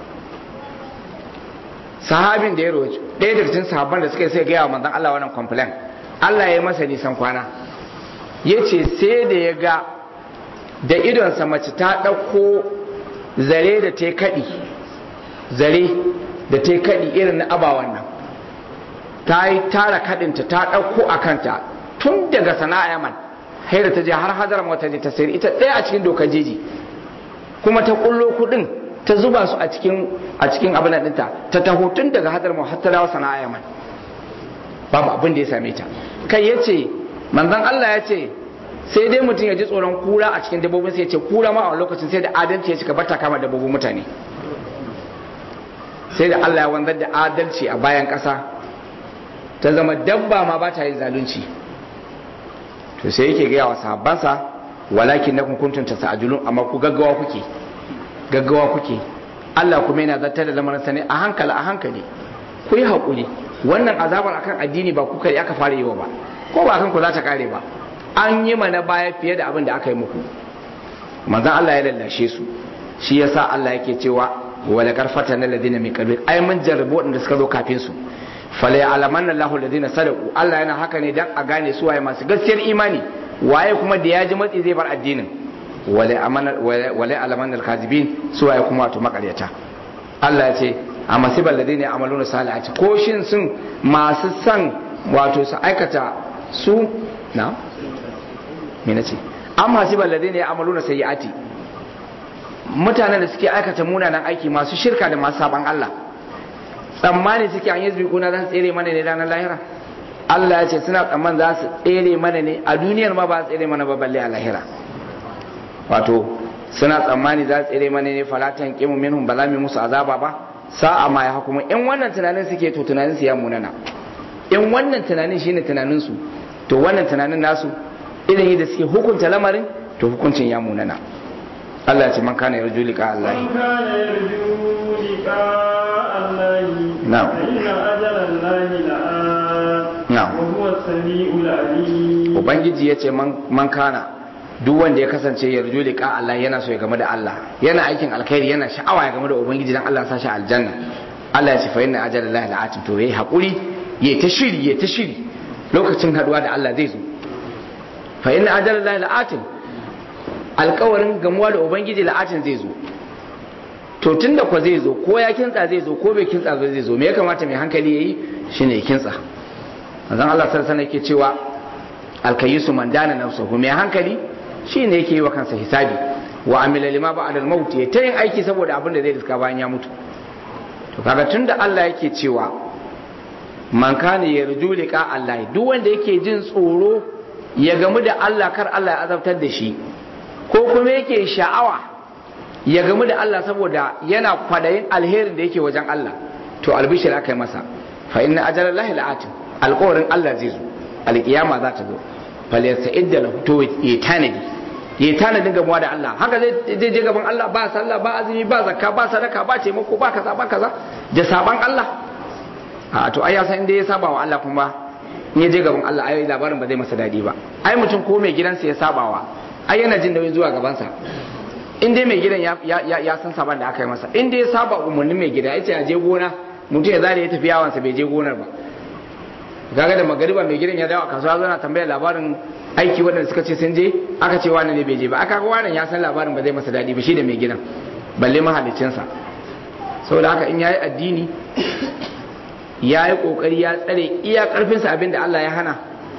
sahabin da ya roci ɗaya daga cikin sahabban da suka yi sai gaya wa manzon Allah wannan complain Allah ya masa nisan kwana ya ce sai da ya ga da idonsa mace ta ɗauko zare da ta kaɗi zare da ta kaɗi irin na abawan nan ta yi tara kaɗinta ta ɗauko a kanta tun daga sana'a yaman haira ta je har hadar mata je ta sayar ita ɗaya a cikin dokar jeji kuma ta ƙullo kuɗin ta zuba su a cikin a cikin abin ɗinta ta taho tun daga hadar mu har ta dawo sana'a yaman babu abin da ya same ta kai ya ce manzon Allah ya ce sai dai mutum ya ji tsoron kura a cikin dabbobin sai ya ce kura ma a lokacin sai da adalci ya cika bata kama dabbobin mutane sai da Allah ya wanzar da adalci a bayan ƙasa ta zama dabba ma ba ta yin zalunci to sai yake gaya wa sahabbansa walakin na kuntum tasajulun amma ku gaggawa kuke gaggawa kuke Allah kuma yana zartar da lamarin sa ne a hankali a hankali ku yi haƙuri wannan azabar akan addini ba ku kai aka fara yi wa ba ko ba kan ku za ta kare ba an yi mana baya fiye da abin da aka yi muku manzon Allah ya lallashe su shi yasa Allah yake cewa wala karfata na ladina min qabil ai mun jarrabo wadanda suka zo kafin su fala ya'lamanna Allahu ladina sadaqu Allah yana haka ne dan a gane su waye masu gaskiyar imani waye kuma da ya ji matsi zai bar addinin wala amana wala ya'lamanna al-kazibin su waye kuma wato makaryata Allah ya ce a masibal ladina ya'maluna salihati ko shin sun masu san wato su aikata su na me nace amma masibal ladina ya'maluna sayyiati mutanen da suke aikata munanan aiki masu shirka da masu saban Allah tsammani suke an yi zubikuna za su tsere mana ne ranar lahira Allah ya ce suna tsamman za su tsere mana ne a duniyar ma ba su tsere mana ba balle a lahira wato suna tsammani za su tsere mana ne falatan kimu minhum ba za mu musu azaba ba sa'a ma ya hukuma in wannan tunanin suke to tunanin su ya munana in wannan tunanin shine tunanin su to wannan tunanin nasu irin yadda suke hukunta lamarin to hukuncin ya munana Allah ce man kana yarju liqa Allah من كان يرجو لقاء الله نعم. فإن أجل الله لآت نعم. وهو السميع العليم ubangiji ya ce man kana duk wanda ya kasance yarju liqa Allah yana so ya game da Allah yana aikin alkhairi yana sha'awa ya game da ubangiji dan Allah ya sa shi aljanna Allah ya ce fa inna ajalallahi la'atin to yayi hakuri yayi ta shiri yayi ta shiri lokacin haduwa da Allah zai zo fa inna ajalallahi la'atin alkawarin gamuwa da ubangiji la'atin zai zo to tunda ko zai zo ko ya kintsa zai zo ko bai kintsa ba zai zo me ya kamata mai hankali yayi shine ya kintsa manzon Allah sallallahu alaihi wasallam yake cewa alkayisu man dana nafsuhu mai hankali shine yake yi wa kansa hisabi wa amila lima ba'da al-maut ya ta yin aiki saboda abin da zai riska bayan ya mutu to kaga tunda Allah yake cewa man kana yarju liqa Allah duk wanda yake jin tsoro ya gamu da Allah kar Allah ya azabtar da shi ko kuma yake sha'awa ya gamu da Allah saboda yana kwadayin alherin da yake wajen Allah to albishir aka yi masa fa inna ajalallahi la'atin alƙawarin Allah zai zo alƙiyama za ta zo falyarsa idda lahu to ya tanadi ya tanadin gamuwa da Allah haka zai je gaban Allah ba sallah ba azumi ba zakka ba sadaka ba taimako ba kaza ba kaza da saban Allah a to ai ya san inda ya saba wa Allah kuma in ya je gaban Allah ai labarin ba zai masa dadi ba ai mutum ko mai gidansa ya sabawa ai yana jin nauyin zuwa gabansa in dai mai gidan ya, ya, ya san saban da aka yi masa in dai ya saba umarnin mai gida ya ce a je gona mutum ya zare ya tafi yawansa bai je gonar ba kaga da magariba mai gidan ya dawo a kasuwa zana tambayar labarin aiki waɗanda suka ce sun je aka ce wani ne bai je ba aka ga wani ya san labarin ba zai masa daɗi ba shi da mai gidan balle mahalicinsa saboda haka in yayi addini ya yi ƙoƙari ya tsare iya ƙarfinsa abin da Allah ya hana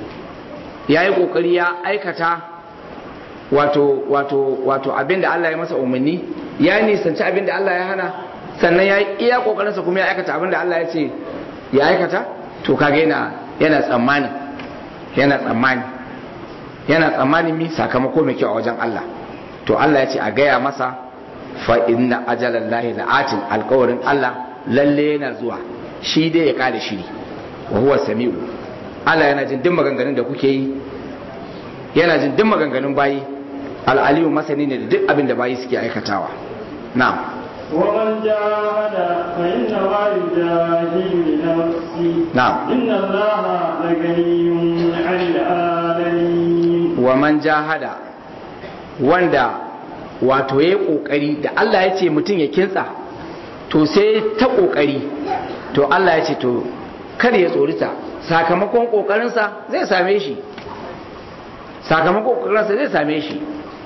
ya yi ƙoƙari ya aikata wato wato wato abin da Allah ya masa umarni ya nisanci abin da Allah ya hana sannan ya yi iya ƙoƙarinsa kuma ya aikata abin da Allah ya ce ya aikata to kaga yana yana tsammani yana tsammani yana tsammani mi sakamako mai kyau a wajen Allah to Allah ya ce a gaya masa fa inna ajalallahi la'atin alƙawarin Allah lalle yana zuwa shi dai ya kare shiri wa huwa sami'u Allah yana jin duk maganganun da kuke yi yana jin duk maganganun bayi al'aliyu masani ne da duk abin da bayi suke aikatawa na'am ومن جاهد فإنما يجاهد لنفسه نعم. إن الله لغني عن العالمين wa man jahada wanda wato ya kokari da Allah ya ce mutum ya kintsa to sai ta kokari to Allah ya ce to kar ya tsorita sakamakon kokarinsa zai same shi sakamakon kokarinsa zai same shi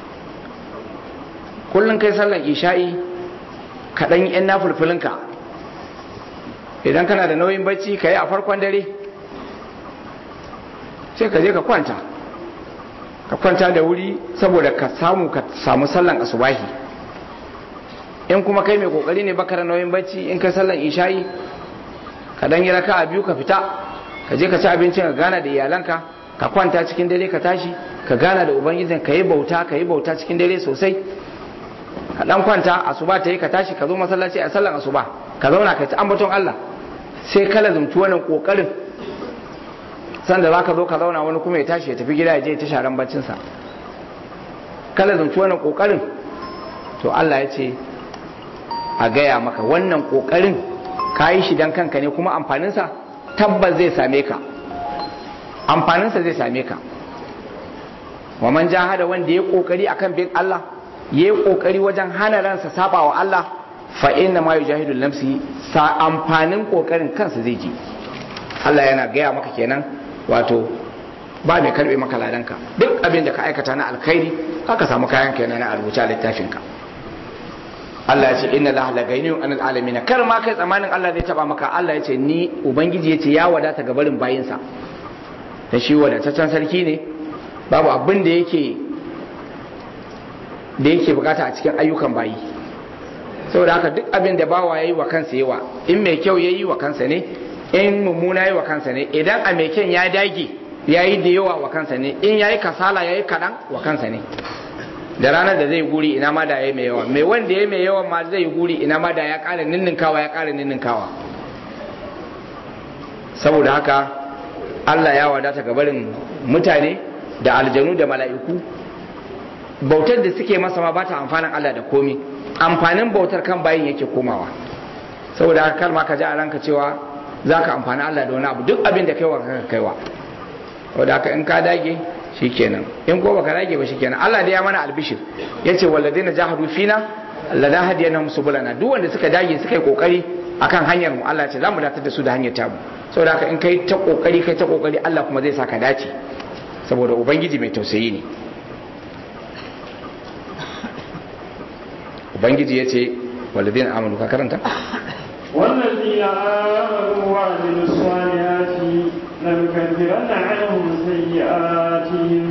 kullum kai sallan isha'i kaɗan yan na fulfulinka idan kana da nauyin bacci ka yi a farkon dare sai ka je ka kwanta ka kwanta da wuri saboda ka samu ka samu sallan asubahi in kuma kai mai kokari ne baka da nauyin bacci in kai sallan isha'i ka dan yi raka a biyu ka fita ka je ka ci abincin ka gana da iyalanka ka kwanta cikin dare ka tashi ka gana da ubangijin ka yi bauta ka yi bauta cikin dare sosai ka dan kwanta asuba ta yi ka tashi ka zo masallaci a sallan asuba ka zauna ka ci ambaton Allah sai kala zumci wannan kokarin sanda za ka zo ka zauna wani kuma ya tashi ya tafi gida ya je ta sharan baccinsa kala zumci wannan kokarin to Allah ya ce a gaya maka wannan kokarin ka yi shi dan kanka ne kuma amfaninsa tabbas zai same ka amfaninsa zai same ka wa man jahada wanda ya kokari akan bin Allah ya yi kokari wajen hana ransa saba wa Allah fa inna ma yujahidu nafsi sa amfanin kokarin kansa zai ji Allah yana gaya maka kenan wato ba mai karbe maka ladanka duk abin da ka aikata na alkhairi aka samu kayan kenan na rubuce a littafinka Allah ya ce inna la la gainiyun anil alamin kar ma kai tsamanin Allah zai taba maka Allah ya ce ni ubangiji ya ce ya wadata ga barin bayinsa da shi wadataccen sarki ne babu abin da yake da yake bukata a cikin ayyukan bayi saboda haka duk abin da bawa yayi wa kansa yawa in mai kyau yayi wa kansa ne in mummuna yayi wa kansa ne idan a mai kyan ya dage yayi da yawa wa kansa ne in yayi kasala yayi kadan wa kansa ne da ranar da zai guri ina ma da yayi mai yawa mai wanda yayi mai yawa ma zai guri ina ma da ya ƙara ninninkawa ya ƙara ninninkawa saboda haka Allah ya wadata ga barin mutane da aljanu da mala'iku bautar da suke masa ma ba ta amfanin Allah da komi amfanin bautar kan bayin yake komawa saboda haka kalma ka ji a ranka cewa za ka amfani Allah da wani abu duk abin da kaiwa ka kaiwa saboda haka in ka dage shikenan in ko baka dage ba shikenan Allah da ya mana albishir yace walladina jahadu fina lana hadiyanahum subulana duk wanda suka dage suka yi kokari akan hanyar mu Allah ce za mu datar da su da hanyar tabu saboda haka in kai ta kokari kai ta kokari Allah kuma zai saka dace saboda ubangiji mai tausayi ne ubangiji ya ce walladina amanu ka karanta والذين آمنوا وعملوا الصالحات لنكفرن عنهم سيئاتهم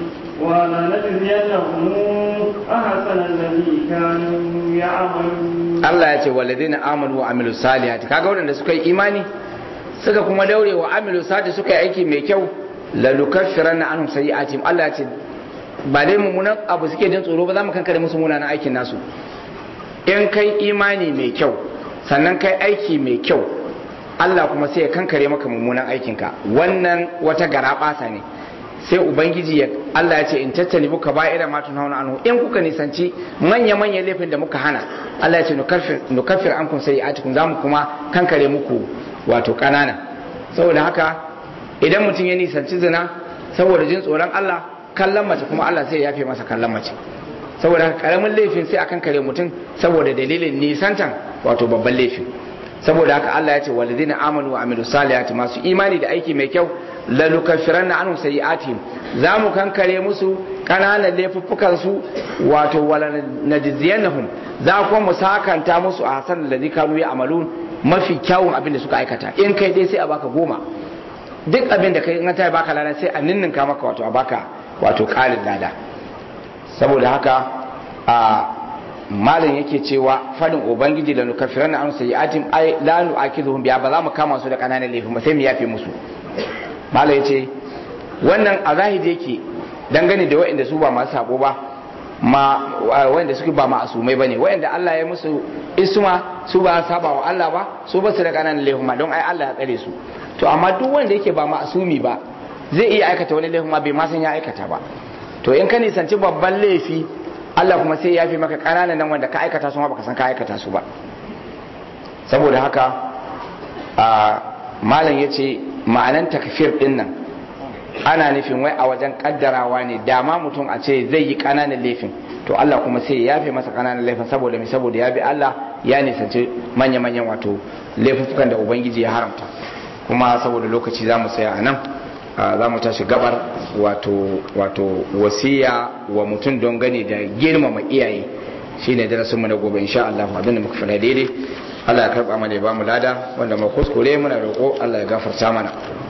ولنجزينهم أحسن الذي كانوا يعملون Allah ya ce walladina amanu wa amilu salihati kaga waɗanda suka yi imani suka kuma daure wa amilu salihati suka yi aiki mai kyau la nukaffiranna anhum sayi'atihim Allah ya ce ba dai mummunan abu suke jin tsoro ba za mu kankare musu munanan aikin nasu in kai imani mai kyau sannan kai aiki mai kyau Allah kuma sai ya kankare maka mummunan aikinka wannan wata gara basa ne sai ubangiji ya Allah ya ce in tattali muka ba'ira ma tun hauna anhu in kuka nisanci manya manya laifin da muka hana Allah ya ce nukaffir nukaffir ankum sayi'atikum zamu kuma kankare muku wato kanana saboda haka idan mutum ya nisanci zina saboda jin tsoron Allah kallon mace kuma Allah sai ya yafe masa kallon mace saboda haka karamin laifin sai akan kare mutum saboda dalilin nisantan wato babban laifin saboda haka Allah ya ce walidina amanu wa amilu salihati masu imani da aiki mai kyau la nukaffiranna anhum sayi'atihim za mu kankare musu kananan laifuffukan su wato wala najziyannahum za kuma mu sakanta musu a hasan da kanu ya amalun mafi kyawun abin da suka aikata in kai dai sai a baka goma duk abin da kai in ta baka lada sai a ninninka maka wato a baka wato ƙarin lada saboda haka a malin yake cewa fadin ubangiji da nukafiran na ansa yatim ai la nu'akizuhum biya ba za mu kama su da kananan laifin ba sai mu yafe musu malin yace wannan a zahiri yake dangane da waɗanda su ba masu sabo ba ma waɗanda suke ba ma'asumai bane waɗanda Allah ya musu isma su ba saba wa Allah ba su ba su da kananan laifin ma don ai Allah ya tsare su to amma duk wanda yake ba ma'asumi ba zai iya aikata wani laifin ma bai ma san ya aikata ba to in ka nisanci babban laifi Allah kuma sai ya fi maka ƙananan nan wanda ka aikata su ma baka san ka aikata su ba saboda haka a malam ya ce ma'anan takfir din nan ana nufin wai a wajen kaddarawa ne dama mutum a ce zai yi ƙananan laifin to Allah kuma sai ya fi masa ƙananan laifin saboda mai saboda ya bi Allah ya nisanci manya-manyan wato laifukan da ubangiji ya haramta kuma saboda lokaci za mu tsaya a nan za mu tashi gabar wato wato wasiya wa mutum don gani da girmama iyaye shine darasin mu na gobe insha Allah abinda muka fara daidai Allah ya karba mana ya ba mu lada wanda mu kuskure muna roƙo Allah ya gafarta mana